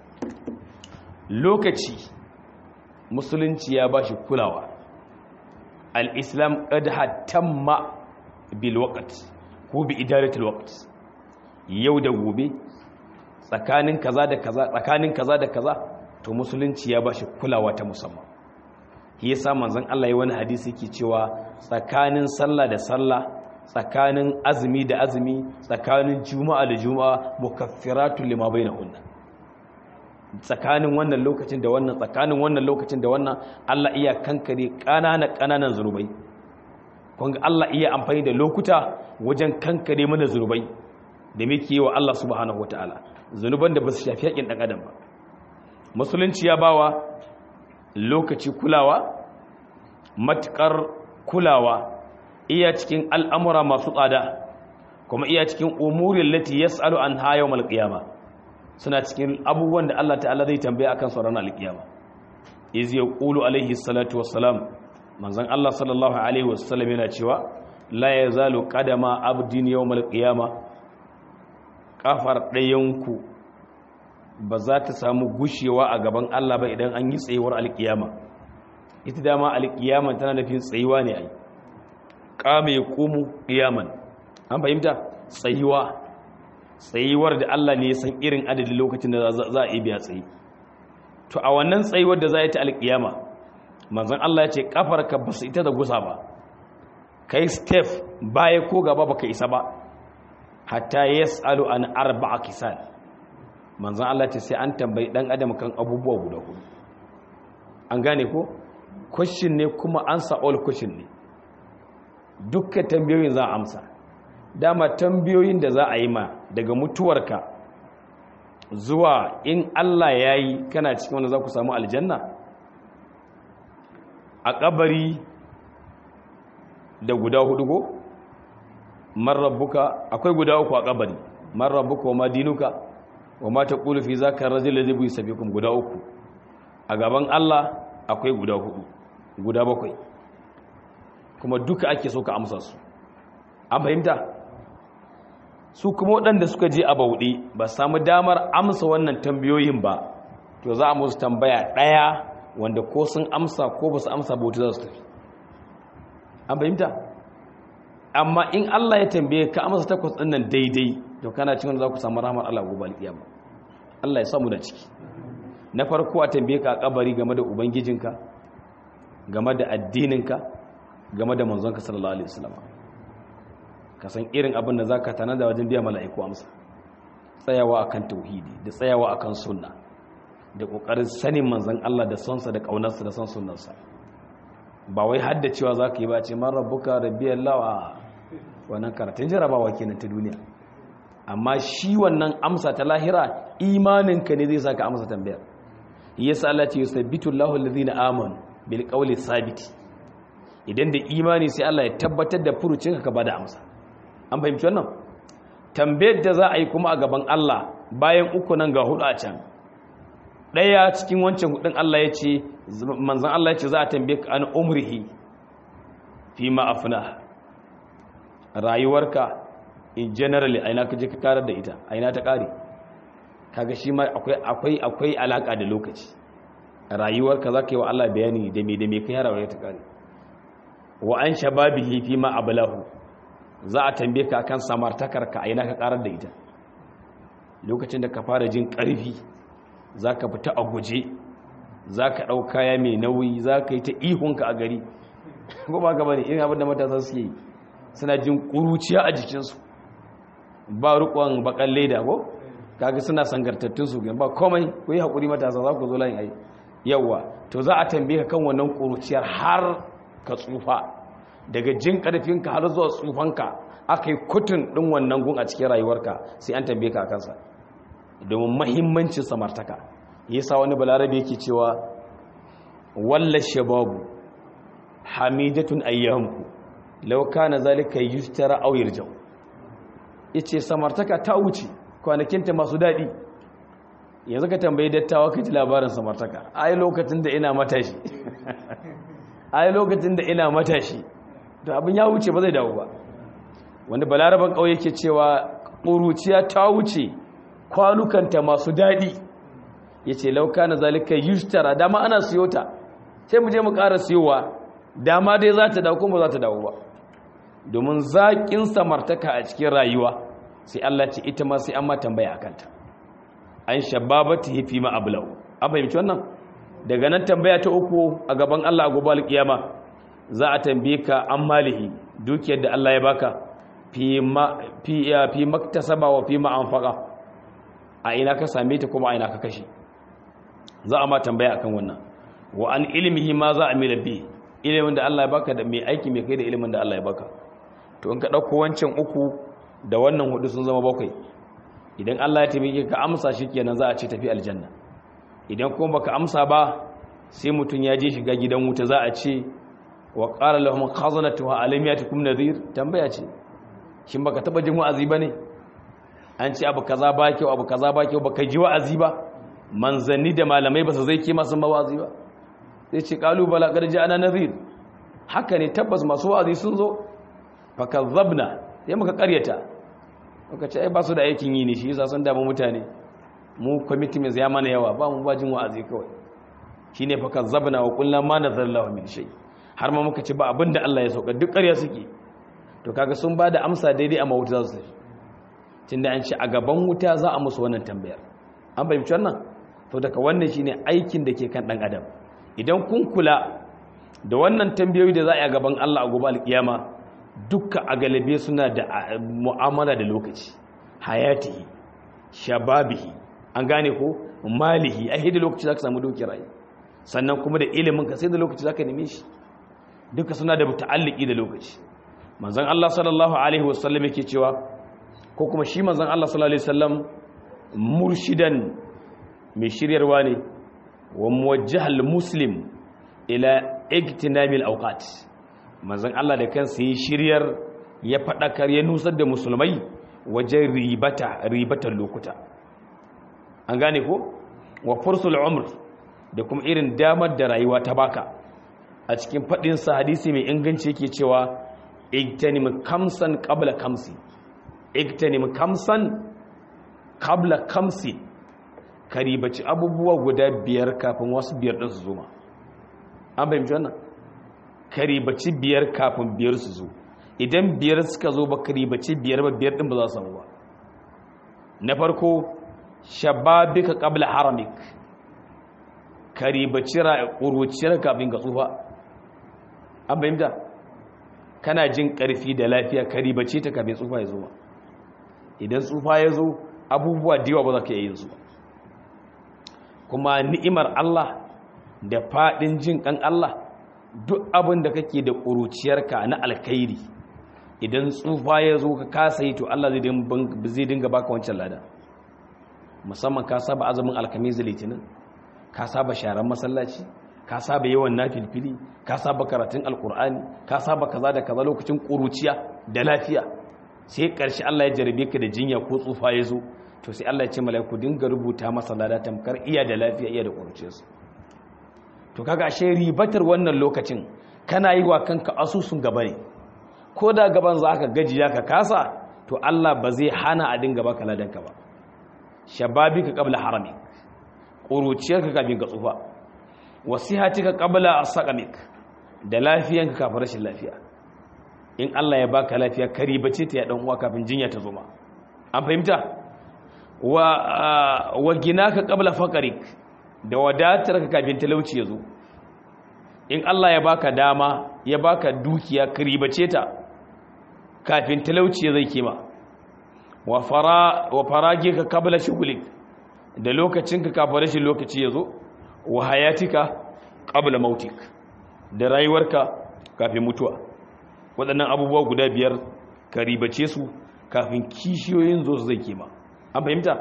lokaci musulunci ya ba shi kulawa al-islam qad hatamma bil waqt ko bi idaratul waqt yau da gobe tsakanin kaza da kaza tsakanin kaza da kaza to musulunci ya ba shi kulawa ta musamman shi yasa manzon Allah ya wani hadisi yake cewa tsakanin sallah da sallah tsakanin azumi da azumi tsakanin juma'a da juma'a mukaffiratun lima bainahunna tsakanin wannan lokacin da wannan tsakanin wannan lokacin da wannan Allah iya kankare kanana kananan zunubai kun Allah iya amfani da lokuta wajen kankare mana zunubai da muke wa Allah subhanahu wataala zunuban da ba su shafi yakin dan adam ba musulunci ya bawa lokaci kulawa matukar kulawa iya cikin al'amura masu tsada kuma iya cikin umurin lati ya tsalo an hayo malƙiyama suna cikin abubuwan da Allah ta'ala zai tambaya akan sauran alƙiyama izi ya ƙulu alaihi salatu wassalam manzan Allah sallallahu alaihi wasallam yana cewa la ya zalo ƙadama abdin yau malƙiyama ƙafar ɗayanku ba za ta samu gushewa a gaban Allah ba idan an yi tsayuwar alƙiyama ita dama alƙiyama tana nufin tsayuwa ne ai kama ya komo ƙiyaman an fahimta tsayuwa tsayuwar da Allah ne ya san irin adadin lokacin da za a biya tsayi to a wannan tsayuwar da za a yi ta alƙiyama manzan Allah ya ce ƙafarka ba su ita da gusa ba ka yi step baya ko gaba ba ka isa ba hatta ya tsalu an arba a kisan manzan Allah ce sai an tambayi ɗan adam kan abubuwa guda hudu an gane ko question ne kuma answer all question ne dukkan tambayoyin za a amsa dama tambayoyin da za a yi ma daga mutuwarka zuwa in Allah ya yi kana cikin wanda za ku samu aljanna a kabari da guda hudu go marrabuka akwai guda uku a kabari marrabuka wa madinuka wa mata fi za ka rajin da zai sabi kuma guda uku a gaban Allah akwai guda hudu guda bakwai kuma duka ake so ka amsa su an fahimta su kuma waɗanda suka je a bauɗe ba samu damar amsa wannan tambayoyin ba to za a musu tambaya ɗaya wanda ko sun amsa ko ba su amsa bauta za su tafi an fahimta amma in Allah ya tambaye ka amsa takwas ɗin nan daidai to kana cikin za ku samu rahmar Allah gobe alƙiyama Allah ya samu da ciki na farko a tambaye ka a kabari game da ubangijinka game da addininka game da manzonka sallallahu alaihi wasallam ka san irin abin da zaka tana da wajen biya mala'iku amsa tsayawa akan tauhidi da tsayawa akan sunna da kokarin sanin manzon Allah da sonsa da kaunarsa da son sunnarsa ba wai hadda cewa zaka yi ba ce man rabbuka rabbiyallahu a wannan karatun jarabawa kenan ta duniya amma shi wannan amsa ta lahira imaninka ne zai saka amsa tambayar yasa Allah ce yusabbitu Allahu alladhina amanu bil qawli sabiti idan da imani sai Allah ya tabbatar da furucinka ka bada amsa an fahimci wannan tambayar da za a yi kuma a gaban Allah bayan uku nan ga hudu a can daya cikin wancan hudun Allah ya ce manzon Allah ya ce za a tambaye ka an umrihi fi ma afna rayuwarka in generally aina ka je ka karar da ita aina ta kare kaga shi ma akwai akwai akwai alaka da lokaci rayuwarka zaka yi wa Allah bayani da me da me kai rayuwar ta kare wa an shababihi fi ma ablahu za a tambaye ka akan samartakarka aina ka karar da ita lokacin da ka fara jin karfi zaka fita a guje zaka dau kaya mai nauyi zaka yi ta ihunka a gari ko ba ka bane irin abin da matasa suke yi suna jin kuruciya a jikinsu ba rukon bakan leda ko kaga suna sangartattun su ba komai ku yi haƙuri matasa za ku zo layin ai yawa to za a tambaye ka kan wannan kuruciyar har ka tsufa daga jin ƙarfinka har zuwa tsufanka aka yi kutun ɗin wannan gun a cikin rayuwarka sai an tambaye ka a kansa domin mahimmancin samartaka yasa wani balarabe yake cewa walla shababu hamidatun ayyamuku law kana zalika yustara aw yarjau yace samartaka ta wuce kwanakinta masu dadi yanzu ka tambayi dattawa ka ji labarin samartaka ai lokacin da ina matashi ai lokacin da ina matashi to abin ya wuce ba zai dawo ba wanda balaraban kauye yake cewa ƙuruciya ta wuce kwanukanta masu dadi yace law kana zalika yustara dama ana siyo ta sai mu je mu ƙara siyowa dama dai za ta dawo kuma za ta dawo ba domin zaƙin samartaka a cikin rayuwa sai Allah ce ita ma sai an ma tambaya a kanta an shababata hifi ma ablau an fahimci wannan daga nan tambaya ta uku a gaban Allah a gobe alƙiyama za a tambaye ka an malihi dukiyar da Allah ya baka fi ma fi fi maktasaba wa fi ma anfaqa a ina ka same ta kuma a ina ka kashe za a ma tambaya akan wannan wa an ilmihi ma za a mila bi ilimin da Allah ya baka da mai aiki mai kai da ilimin da Allah ya baka to in ka dauko wancan uku da wannan hudu sun zama bakwai idan Allah ya taimake ka amsa shikenan za a ce tafi aljanna idan kuma baka amsa ba sai mutun ya je shiga gidan wuta za a ce wa qala lahum khazanatuha alam yatikum nadhir tambaya ce shin baka taba jin wa'azi bane an ce abu kaza ba kyau abu kaza ba kyau baka ji wa'azi ba manzanni da malamai ba su zai kima sun ba wa'azi ba sai ce kalubala garji ana nazir haka ne tabbas masu wa'azi sun zo fakazzabna sai muka karyata muka ce ai ba su da aikin yi ne shi yasa sun damu mutane mu committee mai ya mana yawa ba mu bajin wa'azi kawai shine fakazzabna wa qulna ma nazallahu min shay har ma muka ce ba abinda Allah ya sauka duk ƙarya suke to kaga sun ba da amsa daidai a mawuta za su tafi tunda an ce a gaban wuta za a musu wannan tambayar an fahimci wannan to daga wannan shine aikin da ke kan dan adam idan kun kula da wannan tambayoyi da za a yi a gaban Allah a gobe alkiyama dukka a galibe suna da mu'amala da lokaci hayatihi shababihi an gane ko malihi a hidda lokaci za ka samu doki rayu sannan kuma da ilimin ka sai da lokaci za ka neme shi duka suna da ta'alliki da lokaci manzon Allah sallallahu alaihi wasallam yake cewa ko kuma shi manzon Allah sallallahu alaihi wasallam murshidan mai shiryarwa ne wa muwajjahal muslim ila igtinamil awqat manzon Allah da kansa yi shiryar ya fadakar ya nusar da musulmai wajen ribata ribatan lokuta an gane ko wa fursul umr da kuma irin damar da rayuwa ta baka a cikin fadin sa hadisi mai inganci yake cewa igtanim kamsan qabla kamsi igtanim kamsan qabla kamsi karibaci abubuwa guda biyar kafin wasu biyar ɗin su zo ma an fahimci wannan karibaci biyar kafin biyar su zo idan biyar suka zo ba karibaci biyar ba biyar ɗin ba za su samu ba na farko shababika qabla haramik karibaci ƙuruciyar kafin ka tsufa an fahimta kana jin ƙarfi da lafiya karibaci ta kafin tsufa ya zo ba idan tsufa ya zo abubuwa da yawa ba za ka iya yin su ba kuma ni'imar Allah da faɗin jin ƙan Allah duk abin da kake da ƙuruciyarka na alkhairi idan tsufa ya zo ka kasa yi to Allah zai dinga baka wancan lada musamman ka saba azumin alkamis da litinin ka saba sharan masallaci ka saba yawan nafilfili ka saba karatun alkur'ani ka saba kaza da kaza lokacin ƙuruciya da lafiya sai ƙarshe Allah ya jarabe ka da jinya ko tsufa ya zo to sai Allah ya ce mala'iku dinga rubuta masa lada tamkar iya da lafiya iya da ƙuruciyarsa to kaga ashe ribatar wannan lokacin kana yi wa kanka asusun gaba ne ko da gaban za ka gajiya ka kasa to Allah ba zai hana a dinga baka ladanka ba shababi ka kabla harami ƙuruciyarka kafin ka tsufa wasihati ka kabla asaqamik da lafiyanka kafin rashin lafiya in Allah ya baka lafiya kari bace ta ya dan uwa kafin jinya ta zo ma an fahimta wa wa ginaka qabla faqrik da wadatar ka kafin talauci ya zo in Allah ya baka dama ya baka dukiya kari bace ta kafin talauci zai kima wa fara wa farage ka qabla shughlik da lokacin ka kafin rashin lokaci ya zo wa hayatika qabla mautik da rayuwarka kafin mutuwa waɗannan abubuwa guda biyar ka ribace su kafin kishiyoyin zo su zai kema an fahimta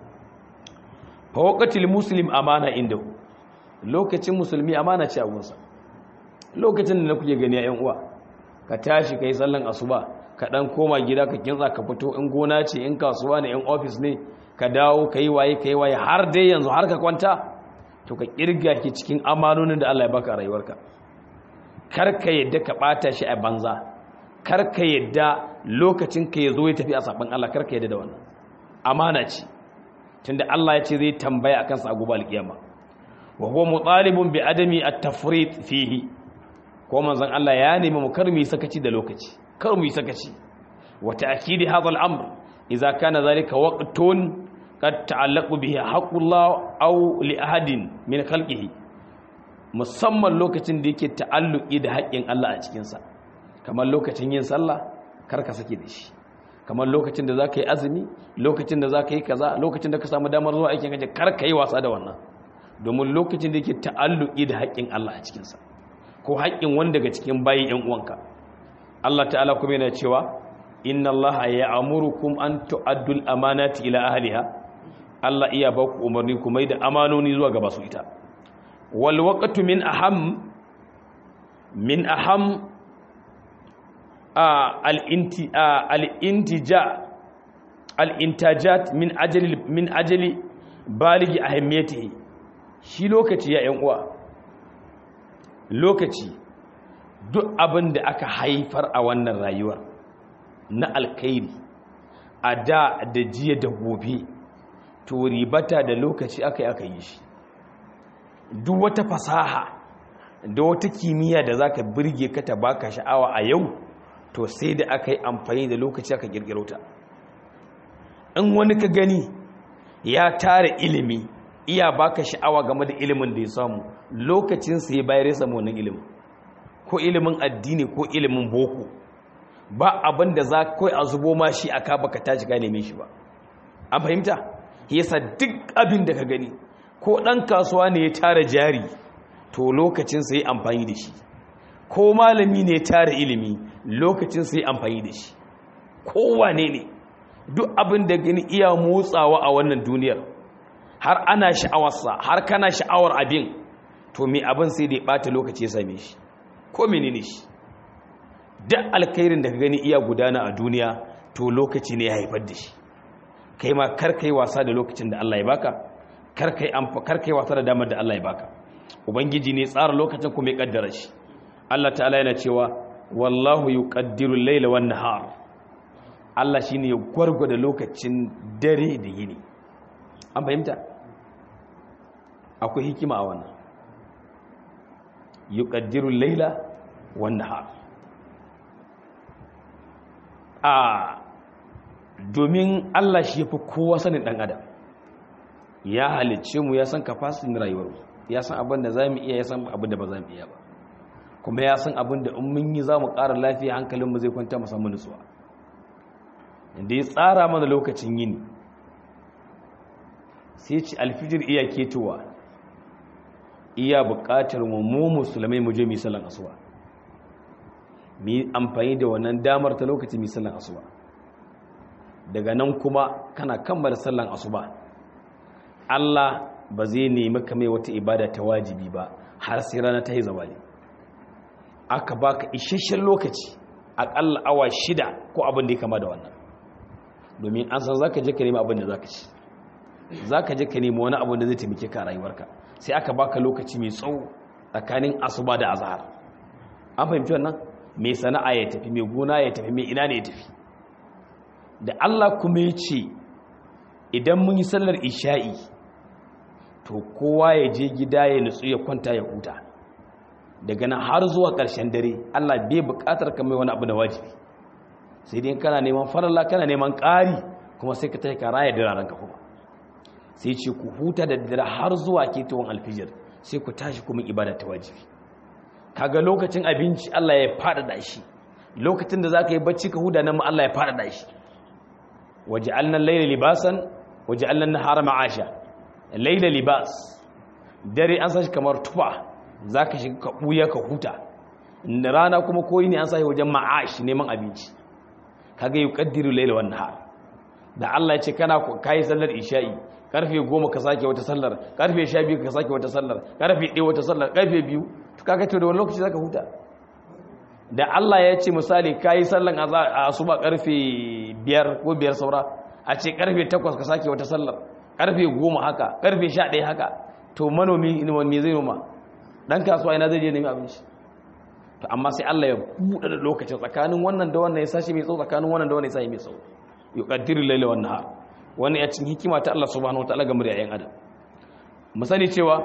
fawakatil muslim amana inda lokacin musulmi amana ce a gunsa lokacin da na kuke gani a yan uwa ka tashi ka yi sallan asuba ka ɗan koma gida ka kinsa ka fito in gona ce in kasuwa ne in ofis ne ka dawo ka yi waye ka yi waye har dai yanzu har ka kwanta to ka kirga ki cikin amanonin da Allah ya baka a rayuwarka karka yadda ka bata shi a banza karka yadda lokacin ka yazo ya tafi a saban Allah karka yadda da wannan amana ce tunda Allah ya ce zai tambaya akan sa a gobe alkiyama wa huwa mutalibun bi adami at-tafrit fihi ko manzon Allah ya nemi mu kar mu sakaci da lokaci kar mu sakaci wa ta'kidi hadha al-amr idza kana zalika waqtun qad ta'allaqu bihi haqqullah aw li ahadin min khalqihi musamman lokacin da yake ta'alluki da haƙƙin Allah a cikinsa kamar lokacin yin sallah kar ka sake da shi kamar lokacin da za ka yi azumi lokacin da za ka yi kaza lokacin da ka samu damar zuwa aikin gaji kar ka yi wasa da wannan domin lokacin da yake ta'alluki da haƙƙin Allah a cikinsa ko haƙƙin wanda daga cikin bayi ƴan uwanka Allah ta'ala kuma yana cewa inna Allah ya'murukum an tu'addu al-amanati ila ahliha Allah iya ba ku umarni ku mai da amanoni zuwa ga basu ita والوقت من أهم من أهم الانتجاء الانتاجات من أجل من أجل بالغ أهميته shi lokaci ya yan uwa lokaci duk abin da aka haifar a wannan rayuwar na alkhairi a da da jiya da gobe to ribata da lokaci aka yi aka yi shi duk wata fasaha da wata kimiyya da za ka birge ka ta baka sha'awa a yau to sai da aka yi amfani da lokaci aka girgiro ta in wani ka gani ya tara ilimi iya baka sha'awa game da ilimin da ya samu lokacin sai bayar ya samu wannan ilimin ko ilimin addini ko ilimin boko ba abin da za kai a zubo ma shi aka baka tashi ka neme shi ba an fahimta yasa duk abin da ka gani ko ɗan kasuwa ne ya tara jari to lokacin sai amfani da shi ko malami ne ya tara ilimi lokacin sai amfani da shi kowane ne duk abin da gani iya motsawa a wannan duniyar har ana sha'awarsa har kana sha'awar abin to mai abin sai da ya ɓata lokaci ya same shi ko menene shi duk alkhairin da ka gani iya gudana a duniya to lokaci ne ya haifar da shi kai ma kar kai wasa da lokacin da Allah ya baka kar kai wasa da damar da Allah ya baka ubangiji ne tsara lokacin kuma ya kaddara shi Allah ta'ala yana cewa wallahu yuqaddiru al-layla wan nahar Allah shine ya gwargwada lokacin dare da yini an fahimta akwai hikima a wannan yuqaddiru al-layla wan nahar a domin Allah shi yafi kowa sanin dan adam ya halicce mu ya san capacity rayuwar mu ya san abin da zamu iya ya san abin da ba zamu iya ba kuma ya san abin da in mun yi zamu ƙara lafiya hankalin mu zai kwanta mu samu nutsuwa inda ya tsara mana lokacin yini sai ci alfijir iya ketowa iya buƙatar mu mu musulmai mu je mu sallan asuba mu yi amfani da wannan damar ta lokacin mu sallan asuba daga nan kuma kana kammala sallan asuba Allah ba zai nemi ka mai wata ibada ta wajibi ba har sai rana ta yi zawali aka baka isasshen lokaci akalla awa shida ko abin da ya kama da wannan domin an san zaka je ka nemi abin da zaka ci zaka je ka nemi wani abin da zai taimake ka a rayuwarka sai aka baka lokaci mai tsawo tsakanin asuba da azhar an fahimci wannan mai sana'a ya tafi mai gona ya tafi mai ina ne ya tafi da Allah kuma ya ce idan mun yi sallar isha'i to kowa ya je gida ya nutsu ya kwanta ya huta daga nan har zuwa ƙarshen dare Allah bai buƙatar ka mai wani abu da wajibi sai dai kana neman faralla kana neman ƙari kuma sai ka tafi ka raya diraren ka kuma sai ce ku huta da dare har zuwa ketowar alfijir sai ku tashi kuma ibada ta wajibi kaga lokacin abinci Allah ya faɗaɗa shi lokacin da zaka yi bacci ka huda nan ma Allah ya faɗaɗa shi waja'alna al-layla libasan waja'alna an-nahara ma'asha layla libas dare an sashi kamar tufa zaka shiga ka buya ka huta rana kuma koyi ne an sashi wajen ma'ash neman abinci kaga yuqaddiru layla wan nahar da Allah ya ce kana kai sallar isha'i karfe 10 ka sake wata sallar karfe 12 ka sake wata sallar karfe 1 wata sallar karfe 2 to kaga to da wani lokaci zaka huta da Allah ya ce misali kai sallan asuba karfe 5 ko 5 saura a ce karfe 8 ka sake wata sallar karfe 10 haka karfe 11 haka to manomi me zai noma dan kasuwa ina zai je nemi abinci to amma sai Allah ya buɗe da lokacin tsakanin wannan da wannan ya sashi mai tsawo tsakanin wannan da wannan ya sashi mai tsawo yuqaddiru layla wan nahar wani ya cin hikima ta Allah subhanahu wataala ga muryayen adam misali cewa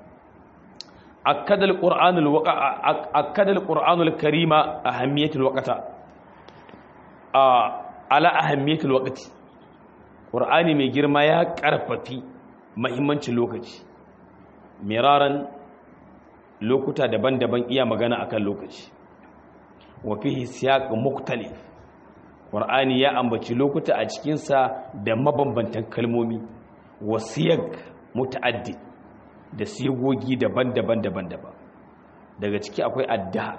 akkada alquranul waqa akkada alquranul karima ahamiyatul waqta a ala ahamiyatul waqti qur'ani mai girma ya karfafi muhimmancin lokaci miraran lokuta daban-daban iya magana akan lokaci wa fihi siyaq muktalif qur'ani ya ambaci lokuta a cikin sa da mabambantan kalmomi wa siyaq muta'addid da sigogi daban-daban daban-daban daga ciki akwai addahar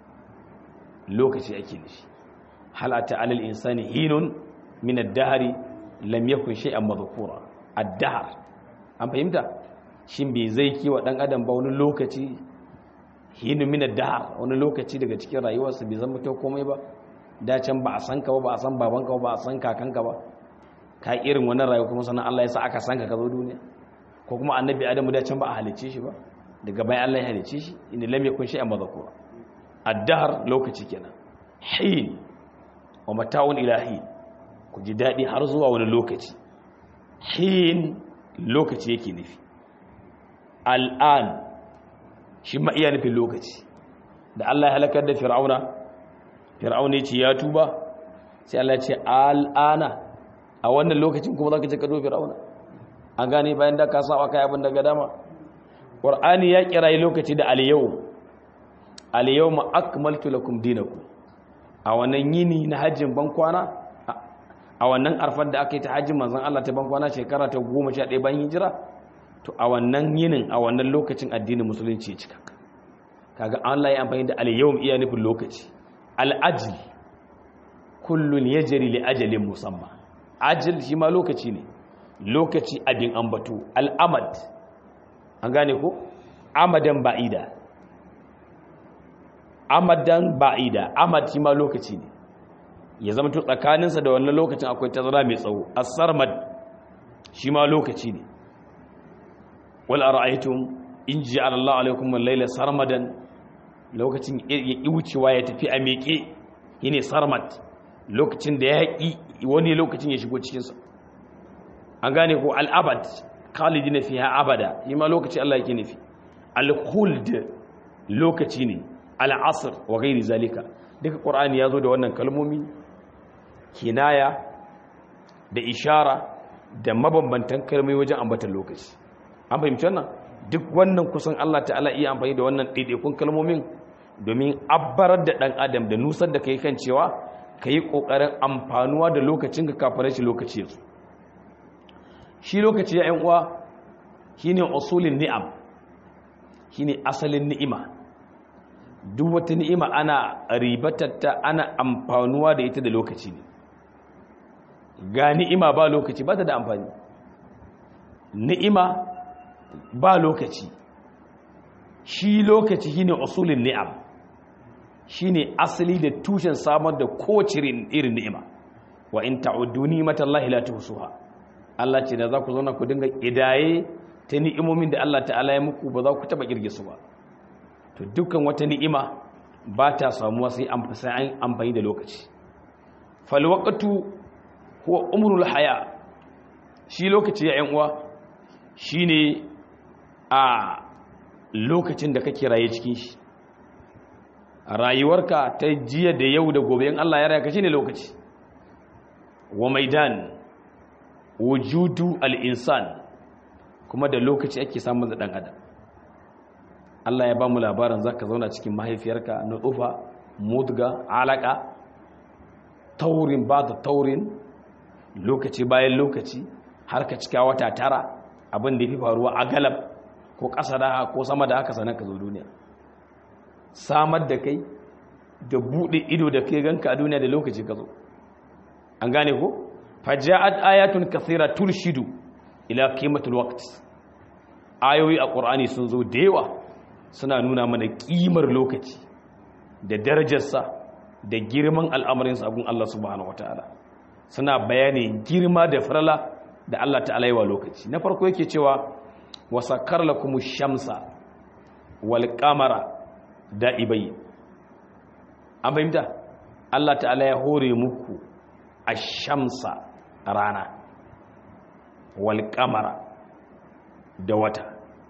lokaci ake nufi hal ata alal insani hinun min ad-dahri lam yakun shay'an madhkura addahar an fahimta shin bai zai kiwa dan adam ba wani lokaci hinu min ad-dahr wani lokaci daga cikin rayuwarsa bai zama kyau komai ba da can ba a san ka ba ba a san babanka ba ba a san kakanka ba ka irin wannan rayuwa kuma sannan Allah ya sa aka san ka ka zo duniya ko kuma annabi adamu da can ba a halice shi ba daga bayan Allah ya halice shi inda lam yakun shay'an madhkura ad-dahr lokaci kenan hin wa mata'un ilahi ku ji dadi har zuwa wani lokaci hin lokaci yake nufi al'an shi ma iya nufin lokaci da Allah ya halakar da fir'auna fir'auna ya ce ya tuba sai Allah ya ce al'ana a wannan lokacin kuma za ka ce ka zo fir'auna an gane bayan da ka saba kai abin daga dama ƙwar'ani ya kirayi lokaci da aliyau aliyau ma akmaltu lakum dinakum a wannan yini na hajjin bankwana a wannan arfar da aka yi ta hajjin manzon Allah ta bankwana shekara ta goma sha ɗaya bayan hijira to a wannan yinin a wannan lokacin addinin musulunci ya cika kaga Allah ya amfani da al-yawm iya nufin lokaci al-ajl kullun yajri li ajalin musamma ajil shi ma lokaci ne lokaci abin ambato al-amad an gane ko amadan ba'ida amadan ba'ida amad shi ma lokaci ne ya zama to tsakaninsa da wannan lokacin akwai tazara mai tsawo as-sarmad shi ma lokaci ne wal ara'aytum in ja'ala Allah alaykum al-layla sarmadan lokacin ya wucewa ya tafi a meke yene sarmad lokacin da ya yi wani lokacin ya shigo cikin sa an gane ko al-abad khalidina fiha abada shi ma lokaci Allah yake nufi al-khuld lokaci ne al-asr wa ghairi zalika duka qur'ani yazo da wannan kalmomi kinaya da ishara da mabambantan kalmomi wajen ambatan lokaci an fahimci wannan duk wannan kusan Allah ta'ala iya amfani da wannan ɗaiɗaikun kalmomin domin abbarar da ɗan adam da nusar da ka yi kan cewa ka yi ƙoƙarin amfanuwa da lokacin ka kafin shi lokaci yanzu shi lokaci ya uwa shi ne usulin ni'am shi ne asalin ni'ima duk wata ni'ima ana ribatatta ana amfanuwa da ita da lokaci ne ga ni'ima ba lokaci ba ta da amfani ni'ima ba lokaci shi lokaci shine usulin ni'am shine asali da tushen samar da kowace irin ni'ima wa in ta'uddu ni'matallahi la tuhsuha Allah ce da za ku zauna ku dinga idaye ta ni'imomin da Allah ta'ala ya muku ba za ku taba kirge su ba to dukkan wata ni'ima ba ta samuwa sai an sai an amfani da lokaci fal waqtu huwa umrul haya shi lokaci ya yan uwa shine a lokacin da kake raye cikin shi rayuwarka ta jiya da yau da gobe in Allah ya raya ka shine lokaci wa maidan wujudu al-insan kuma da lokaci ake samun da dan adam Allah ya ba mu labarin zaka zauna cikin mahaifiyarka nutsufa mudga alaka taurin ba da taurin lokaci bayan lokaci har ka cika wata tara abin da ya fi faruwa a galab ko ƙasa da ko sama da haka sanar ka zo duniya samar da kai da buɗe ido da kai ganka a duniya da lokaci ka zo an gane ko faja'at ayatun kathira turshidu ila qimatul waqt ayoyi a qur'ani sun zo da yawa suna nuna mana kimar lokaci da darajarsa da girman al'amarin sabon Allah subhanahu wataala suna bayani girma da farala da Allah ta'ala yi wa lokaci na farko yake cewa wasakar lakumush shamsa wal qamara da'ibai an fahimta Allah ta'ala ya hore muku ash-shamsa rana wal qamara da wata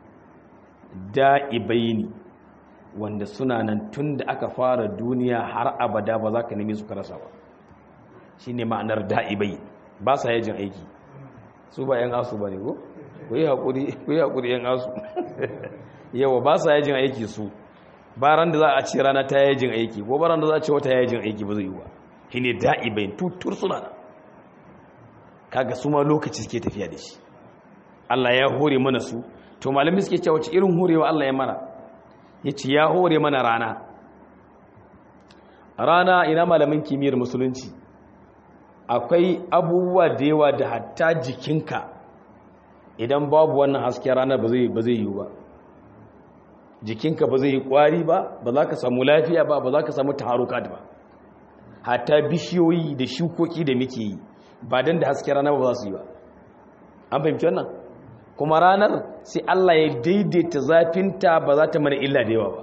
da'ibaini wanda suna nan tun da aka fara duniya har abada ba za ka nemi su karasa ba shi ne ma'anar da'ibai ba sa yajin aiki su ba yan asu ba ne ko? ku yi haƙuri yan asu yawa ba sa yajin aiki su ba ran da za a ce rana ta yajin aiki ko ba ran da za a ce wata yajin aiki ba zai yi ba shi ne da'ibai tutur suna nan kaga su ma lokaci suke tafiya da shi Allah ya hore mana su to malamin suke cewa wace irin horewa Allah ya mana ya ce ya hore mana rana rana ina malamin kimiyyar musulunci akwai abubuwa da yawa da hatta jikinka idan babu wannan hasken rana ba zai yi ba jikinka ba zai yi kwari ba ba za ka samu lafiya ba ba za ka samu taharuka ba hatta bishiyoyi da shukoki da muke yi ba don da hasken rana ba za su yi ba an fahimci wannan kuma ranar sai Allah ya daidaita zafinta ba za ta mana illa da yawa ba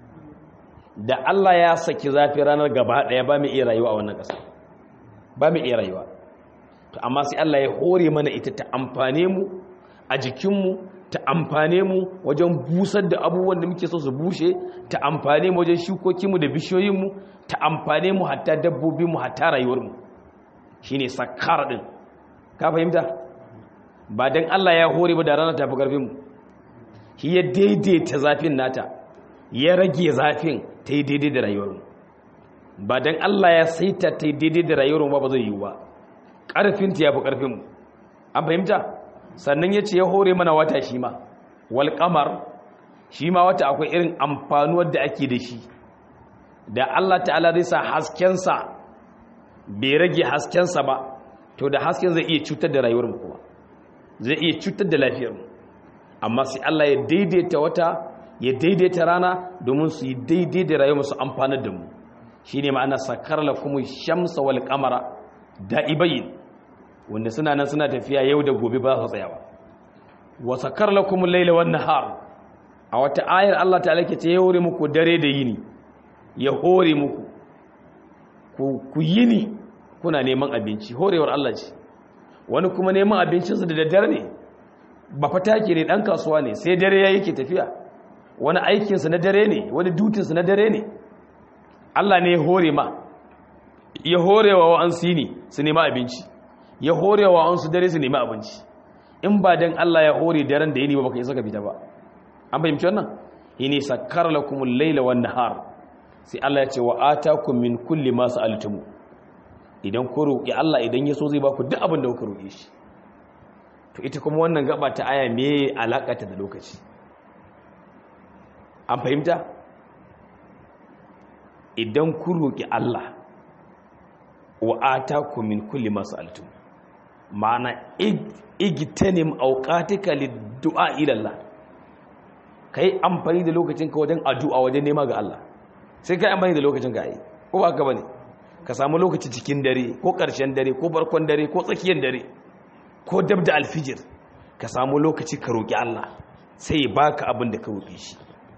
da Allah ya saki zafi ranar gaba daya ba mai iya rayuwa a wannan ƙasa ba mai iya rayuwa to amma sai Allah ya hore mana ita ta amfane mu a jikinmu ta amfane mu wajen busar da abubuwan da muke so su bushe ta amfane mu wajen shukokinmu da bishiyoyinmu ta amfane mu hatta dabbobinmu hatta rayuwarmu shine sakar din ka fahimta ba don Allah ya hore ba da rana tafi ƙarfinmu shi ya daidaita zafin nata ya rage zafin ta yi daidai da rayuwarmu ba don Allah ya saita ta yi daidai da rayuwarmu ba ba zai yiwu ba ƙarfinta ya fi ƙarfinmu an fahimta sannan ya ce ya hore mana wata shi ma wal ƙamar shi ma wata akwai irin amfanuwar da ake da shi da Allah ta'ala zai sa haskensa bai rage haskensa ba to da hasken zai iya cutar da rayuwarmu kuma zai iya cutar da lafiyarmu amma sai Allah ya daidaita wata ya daidaita rana domin su yi daidai da rayuwar su amfanar da mu shine ma'ana sakar lakum shamsa wal qamara da'ibain wanda suna nan suna tafiya yau da gobe ba su tsaya ba wa sakar lakum al-layla wan nahar a wata ayar Allah ta'ala ke ce ya hore muku dare da yini ya hore muku ku yini kuna neman abinci horewar Allah ce wani kuma neman abincinsa da daddare ne ba fata ke ne ɗan kasuwa ne sai dare ya yake tafiya wani aikinsa na dare ne wani dutinsa na dare ne Allah ne ya hore ma ya hore wa wa'ansu ne su nema abinci ya hore wa wa'ansu dare su nema abinci in ba don Allah ya hore daren da yini ba baka isa ka fita ba an fahimci wannan yini sakkar lakumul laila wan nahar sai Allah ya ce wa atakum min kulli ma sa'altumu idan ku roƙi Allah idan ya so zai ba ku duk abin da kuka roƙe shi to ita kuma wannan gaba ta aya me alaƙata da lokaci an fahimta idan ku roƙi Allah wa ataku min kulli ma sa'altum ma'ana igtanim awqatika lid-du'a ila Allah kai amfani da lokacin ka wajen addu'a wajen nema ga Allah sai kai amfani da lokacin ka ai ko ba ka bane ka samu lokaci cikin dare ko ƙarshen dare ko barkon dare ko tsakiyar dare ko dab da alfijir ka samu lokaci ka roƙi Allah sai ya baka abin da ka roƙe shi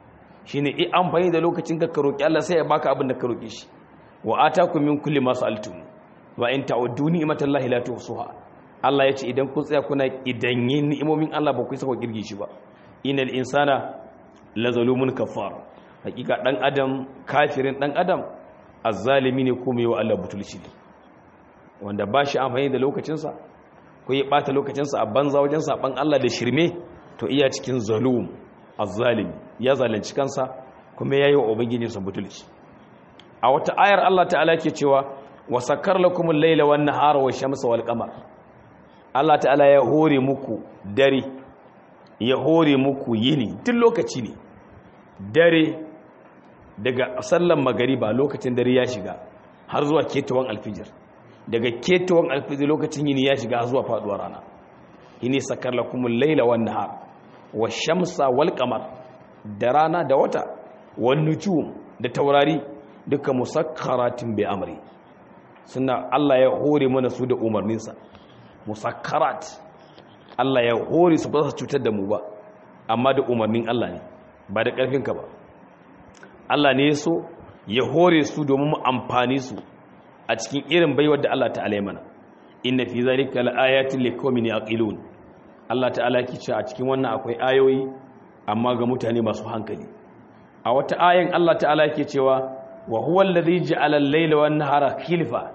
shine i amfani da lokacin ka ka roki Allah sai ya baka abin da ka roke shi wa atakum min kulli ma sa'altum wa in ta'uddu ni'matallahi la tuhsuha Allah ya ce idan kun tsaya kuna idan yin ni'imomin Allah ba ku saka girgi shi ba inal insana la zalumun kafar hakika dan adam kafirin dan adam azzalimi ne kuma yawa Allah butulci ne wanda ba shi amfani da lokacinsa ko ya bata lokacinsa a banza wajen saban Allah da shirme to iya cikin zalum azzalimi ya zalunci kansa kuma yayi wa ubangijinsa butulci a wata ayar Allah ta'ala ke cewa wa sakkar lakumul layla wan nahara wash shamsa wal qamar Allah ta'ala ya hore muku dare ya hore muku yini duk lokaci ne dare daga sallan magariba lokacin dare ya shiga har zuwa ketawan alfijir daga ketawan alfijir lokacin yini ya shiga har zuwa faduwar rana yini sakar lakumul laila wan nahar wash-shamsa wal qamar da rana da wata wan nujum da taurari duka musakkaratin bi amri suna Allah ya hore mana su da umarninsa musakkarat Allah ya hore su ba su cutar da mu ba amma da umarnin Allah ne ba da ƙarfinka ba Allah ne so ya hore su domin mu amfani su a cikin irin baiwar da Allah ta'ala ya mana inna fi zalika laayatin liqaumin yaqilun Allah ta'ala ki ce a cikin wannan akwai ayoyi amma ga mutane masu hankali a wata ayan Allah ta'ala yake cewa wa huwa alladhi ja'ala al-layla wan nahara khilfa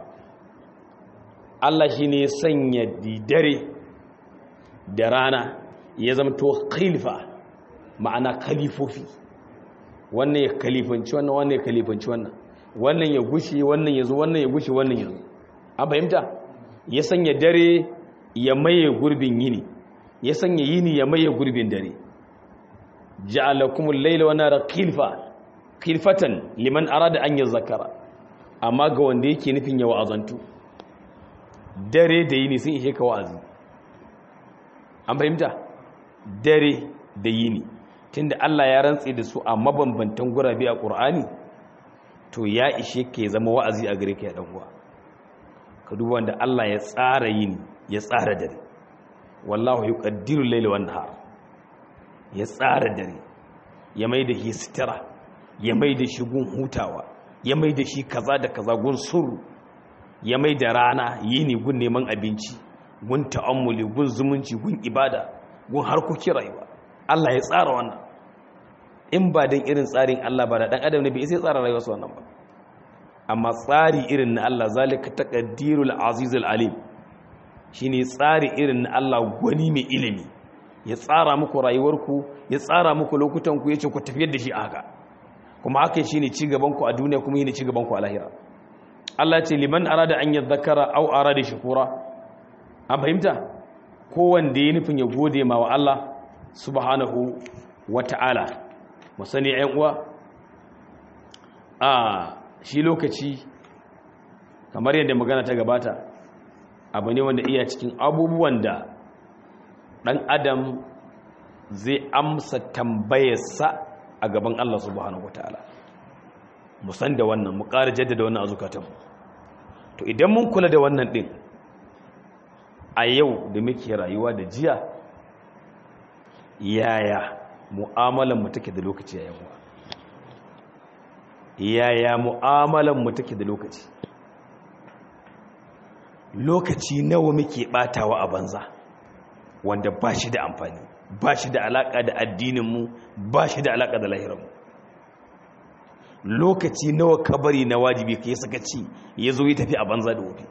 Allah shine ya sanya didare da rana ya zama to khilfa ma'ana khalifofi wannan ya kalifanci wannan wannan ya kalifanci wannan wannan ya gushe wannan ya zo wannan ya gushe wannan ya zo an fahimta ya sanya dare ya maye gurbin yini ya sanya yini ya maye gurbin dare ja'alakumul layla wan nahara khilfa khilfatan liman arada an yazakara amma ga wanda yake nufin ya wa'azantu dare da yini sun ishe ka wa'azi an fahimta dare da yini tunda Allah ya rantse da su a mabambantan gurabe a Qur'ani to ya ishe ke zama wa'azi a gare ka ya dan uwa ka duba wanda Allah ya tsara yini ya tsara dare wallahu yuqaddiru layla wan nahar ya tsara dare ya mai da shi sitira ya mai da shi gun hutawa ya mai da shi kaza da kaza gun suru ya mai da rana yini gun neman abinci gun ta'ammuli gun zumunci gun ibada gun harkokin rayuwa Allah ya tsara wannan in ba dan irin tsarin Allah ba da dan adam ne bai sai tsara rayuwarsa wannan ba amma tsari irin na Allah zalika taqdirul azizul alim shine tsari irin na Allah gwani mai ilimi ya tsara muku rayuwarku ya tsara muku lokutan ku yace ku tafiyar da shi a haka kuma haka shine ci gaban ku a duniya kuma yine ci gaban ku a lahira Allah ce liman arada an yadhakkara aw arada shukura an fahimta ko wanda ya nufin ya gode ma wa Allah subhanahu wata'ala mu sani ƴan uwa a shi lokaci kamar yadda magana ta gabata abu ne wanda iya cikin abubuwan da ɗan adam zai amsa tambayarsa a gaban Allah subhanahu wata'ala mu san da wannan mu ƙara jaddada wannan a zukatanmu to idan mun kula da wannan ɗin a yau da muke rayuwa da jiya yaya mu'amalan mu take da lokaci yayin wa yaya mu'amalan mu take da lokaci lokaci nawa muke batawa a banza wanda ba shi da amfani ba shi da alaka da addinin mu ba shi da alaka da lahirin mu lokaci nawa kabari na wajibi kai sakaci ya zo ya tafi a banza da wofi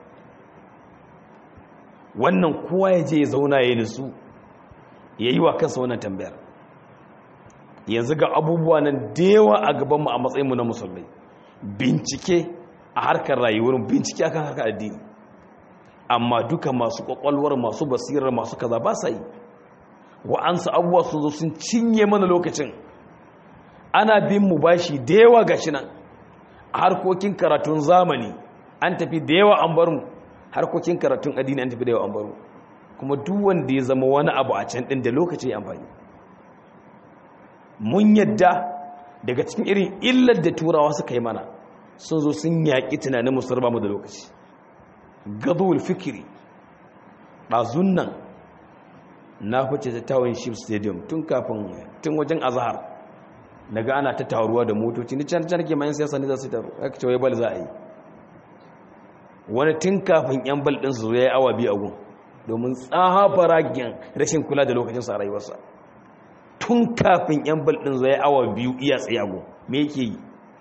wannan kowa ya je ya zauna ya nisu ya yi wa kansa wannan tambayar yanzu ga abubuwa nan da yawa a gabanmu a matsayinmu na musulmai bincike a harkar rayuwar bincike akan harkar addini amma duka masu kwakwalwar masu basirar masu kaza ba sa yi wa'ansu abubuwa sun zo sun cinye mana lokacin ana bin mu bashi da yawa gashi nan a harkokin karatun zamani an tafi da yawa an bar mu harkokin karatun addini an tafi da yawa an bar mu kuma duk wanda ya zama wani abu a can din da lokaci ya amfani mun yadda daga cikin irin illar da turawa suka yi mana sun zo sun yaƙi tunanin musulma mu da lokaci gadowar fikiri ɗazun nan na fice ta tawon ship stadium tun kafin tun wajen azahar naga ana ta taruwa da motoci ni can can ke mayan siyasa ne za su taru aka ce wai bal za a yi wani tun kafin yan bal din su yayi awa biyu a gun domin tsafaragen rashin kula da lokacin sa rayuwarsa tun kafin yan bal din zai awa biyu iya tsaye a gun me yake yi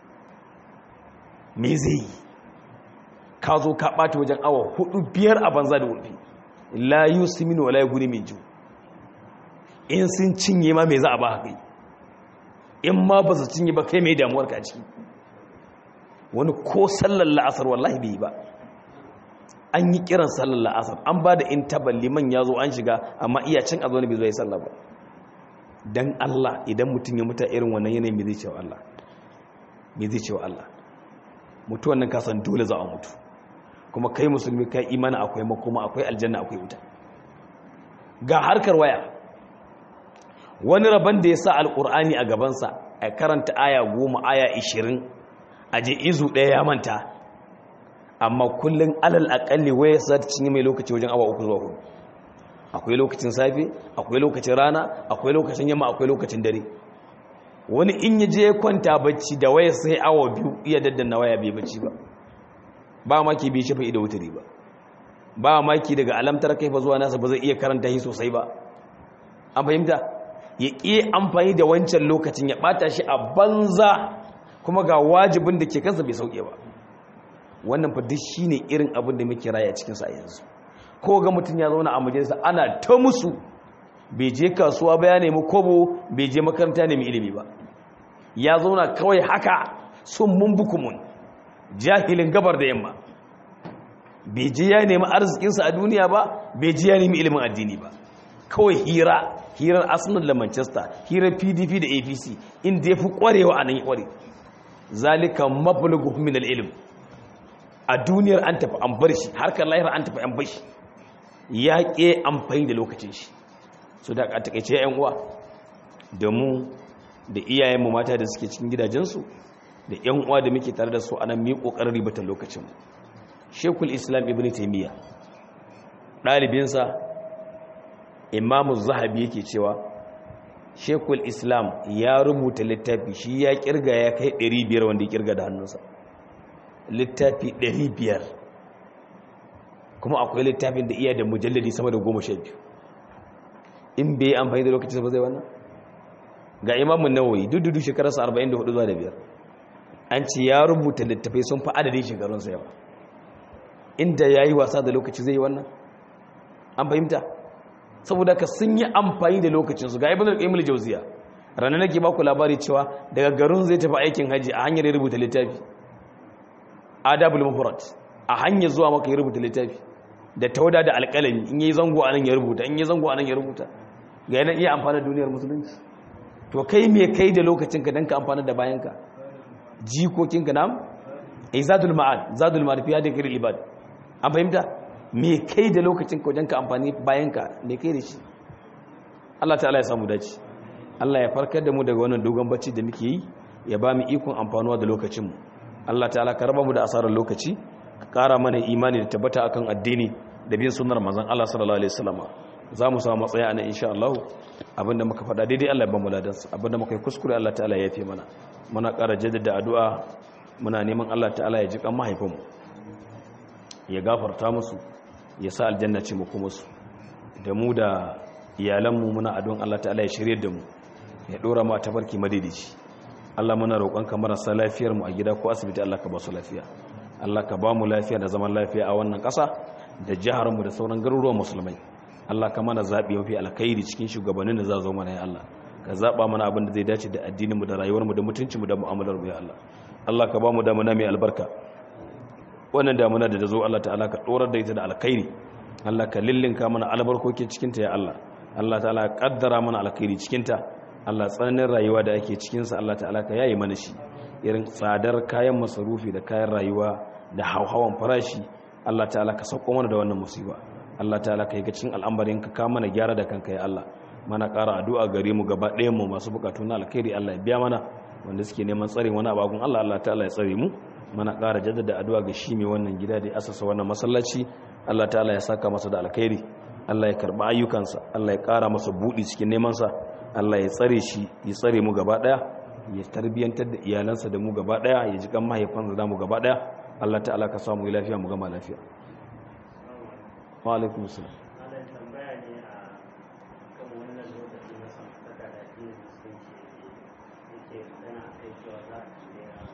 me zai yi ka zo ka ɓata wajen awa hudu biyar a banza da wulfi la yusimin wala yaguni min ju in sun cinye ma me za a ba haka in ma ba su cinye ba kai mai damuwar ka ciki wani ko sallar la'asar wallahi bai yi ba an yi kiran sallar la'asar an ba da intabal liman ya zo an shiga amma iya cin a zo ne bai zo ya sallar ba dan Allah idan mutum ya muta irin wannan yanayin me zai cewa Allah me zai cewa Allah mutuwan nan ka san dole za a mutu kuma kai musulmi kai imani akwai makoma akwai aljanna akwai wuta ga harkar waya wani rabon da ya sa alkur'ani a gabansa a karanta aya goma aya ishirin a je izu ɗaya ya manta amma kullum alal akalli waya za ta cinye mai lokaci wajen awa uku zuwa hudu akwai lokacin safe akwai lokacin rana akwai lokacin yamma akwai lokacin dare wani in ya je kwanta bacci da waya sai awa biyu iya daddana waya bai bacci ba ba maki bai shafa ido wutari ba ba maki daga alamtar kai fa zuwa nasa ba zai iya karanta shi sosai ba an fahimta ya ƙi amfani da wancan lokacin ya ɓata shi a banza kuma ga wajibin da ke kansa bai sauke ba wannan fa duk shine irin abin da muke raya cikin sa yanzu ko ga mutum ya zauna a majalisa ana ta musu bai je kasuwa ba ya nemi kobo bai je makaranta nemi ilimi ba ya zauna kawai haka sun mun bukumun jahilin gabar da yamma bai je ya nemi arzikinsa a duniya ba bai je ya nemi ilimin addini ba kawai hira hirar arsenal da manchester hirar pdp da apc inda ya fi kwarewa a nan ya kware zalika mablugu min al-ilm a duniyar an tafi an bar shi harkar lahir an tafi an bar shi ya ke amfani da lokacin shi so da takaice yan uwa da mu da iyayenmu mata da suke cikin gidajensu da yan uwa da muke tare da su anan mu yi kokarin ribatar lokacin shekul islam ibn taymiya ɗalibinsa imamu zahabi yake cewa shekul islam ya rubuta littafi shi ya kirga ya kai 500 wanda ya kirga da hannunsa littafi 500 kuma akwai littafin da iya da mujalladi sama da 12 in bai yi amfani da lokacin ba zai wannan ga imamun nawayi dududu shekararsa 44 zuwa da biyar an ce ya rubuta littafai sun fi adadin shekarunsa yawa inda ya yi wasa da lokaci zai yi wannan an fahimta saboda ka sun yi amfani da lokacinsu ga ibn al-qayyim al-jawziya ranar nake ba ku labari cewa daga garin zai tafi aikin haji a hanyar ya rubuta littafi adabul mufrad a hanyar zuwa maka ya rubuta littafi da tauda da alƙalami in yi zango anan ya rubuta in yi zango anan ya rubuta ga yana iya amfana da duniyar musulunci to kai me kai da lokacinka dan ka amfana da bayanka jikokinka nam izadul ma'ad zadul ma'ad fi hadhihi al-ibad an fahimta me kai da lokacin ka wajen ka amfani bayan ka me kai da shi Allah ta'ala ya samu dace Allah ya farkar da mu daga wannan dogon bacci da muke yi ya ba mu ikon amfanuwa da lokacin mu Allah ta'ala ka raba mu da asarar lokaci ka kara mana imani da tabbata akan addini da bin sunnar manzon Allah sallallahu alaihi wasallam za mu samu matsaya anan insha Allah abinda muka faɗa daidai Allah ya ba mu ladansa abinda muka yi kuskure Allah ta'ala ya yafe mana muna ƙara jaddada addu'a muna neman Allah ta'ala ya ji kan mahaifinmu ya gafarta musu ya sa aljanna ce mu kuma su da mu da iyalanmu muna adon Allah ta'ala ya shirye da mu ya dora mu a tafarki madaidaici Allah muna roƙonka marasa lafiyar mu a gida ko asibiti Allah ka ba su lafiya Allah ka ba mu lafiya da zaman lafiya a wannan ƙasa da jihar mu da sauran garuruwan musulmai Allah ka mana zabi mafi alkhairi cikin shugabannin da za zo mana ya Allah ka zaba mana abin da zai dace da addinin mu da rayuwar mu da mutuncin mu da mu'amalar mu ya Allah Allah ka ba mu damuna mai albarka wannan damuna da ta zo Allah ta'ala ka dorar da ita da alkhairi Allah ka lillinka mana albarkoki cikinta ya Allah Allah ta'ala ka kaddara mana alkhairi cikinta Allah tsananin rayuwa da ake cikinsa Allah ta'ala ka yayi mana shi irin tsadar kayan masarufi da kayan rayuwa da hauhawan farashi Allah ta'ala ka sauko mana da wannan musiba Allah ta'ala ka yi ga cikin al'amarin ka ka mana gyara da kanka ya Allah mana ƙara addu'a gare mu gaba ɗayan mu masu bukatu na alkhairi Allah ya biya mana wanda suke neman tsare wani abagun Allah Allah ta'ala ya tsare mu mana ƙara jaddada addu'a ga shi mai wannan gida da ya asasa wannan masallaci Allah ta'ala ya saka masa da alkhairi Allah ya karba ayyukansa Allah ya ƙara masa buɗi cikin nemansa Allah ya tsare shi ya tsare mu gaba ɗaya ya tarbiyantar da iyalansa da mu gaba daya ya ji kan mahaifansa da mu gaba daya Allah ta'ala ka samu lafiya mu gama lafiya wa alaikum salam Malam tambaya ne a kan wannan lokaci na samantaka da addinin musulunci yake yake magana a kai cewa za a cire a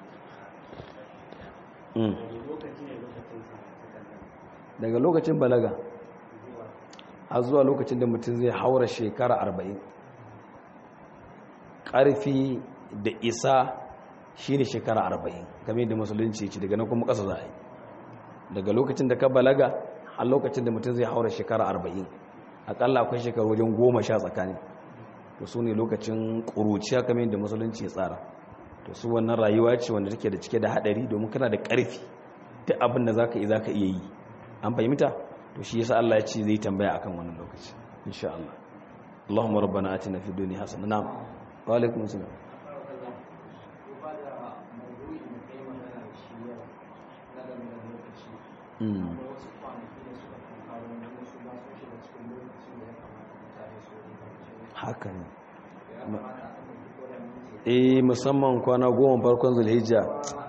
Mm. wani lokaci ne lokacin samantakan nan daga lokacin balaga zuwa har zuwa lokacin da mutum zai haura shekara arba'in ƙarfi da isa shi ne shekara arba'in game da musulunci ce daga nan kuma ƙasa za a yi daga lokacin da ka balaga har lokacin da mutum zai haura shekara arba'in aƙalla akwai shekaru wajen goma sha tsakani to su ne lokacin ƙuruciya kamar da musulunci ya tsara to su wannan rayuwa ce wanda take da cike da haɗari domin kana da ƙarfi duk abin da za ka yi za ka iya yi an fahimta to shi yasa Allah ya ce zai tambaya akan wannan lokaci insha Allah Allahumma rabbana atina fid dunya hasana na'am wa alaikum assalam mm haka ne eh musamman kwana goma farkon zulhijja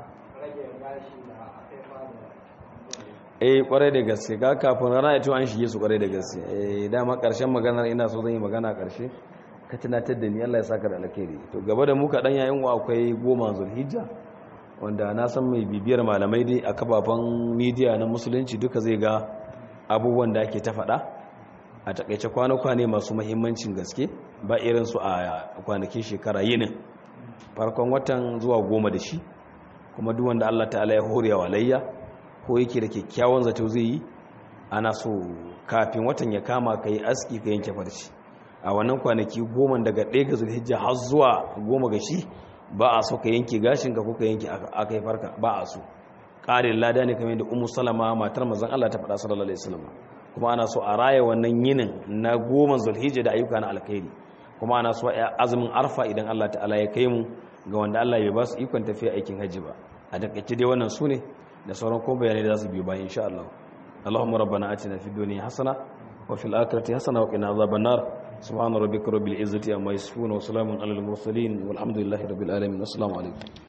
eh kwarai da gaske ga kafin rana ya an shige su kwarai da gaske eh dama karshen maganar ina so zan yi magana karshe ka tunatar da ni Allah ya saka da alkhairi to gaba da mu kaɗan yayin wa akwai goma zulhijja wanda na san mai bibiyar malamai dai a kafafen media na musulunci duka zai ga abubuwan da ake ta faɗa a takaice kwana-kwane masu mahimmancin gaske ba irin su a kwanakin shekara yinin farkon watan zuwa goma da shi kuma duk wanda Allah ta'ala ya hore wa layya ko yake da kyakkyawan zato zai yi ana so kafin watan ya kama ka yi aski ka yanke farci a wannan kwanaki goma daga ɗaya ga zulhijja har zuwa goma ga shi ba a so ka yanke gashinka ko ka yanke aka yi farka ba a so ƙarin lada ne kamar da umu salama matar mazan Allah ta faɗa sallallahu alaihi wasallam kuma ana so a raya wannan yinin na goma zulhijja da ayyuka na alkhairi kuma ana so a azumin arfa idan Allah ta'ala ya kai mu ga wanda Allah bai ba su ikon tafiya aikin hajji ba a takaice dai wannan su ne da sauran kuma bayanai da za su biyo bayan insha Allah Allahumma rabbana atina fid dunya hasana wa fil akhirati hasana wa qina adhaban nar subhana rabbika rabbil izzati amma yasifun wa salamun alal mursalin walhamdulillahi rabbil alamin assalamu alaikum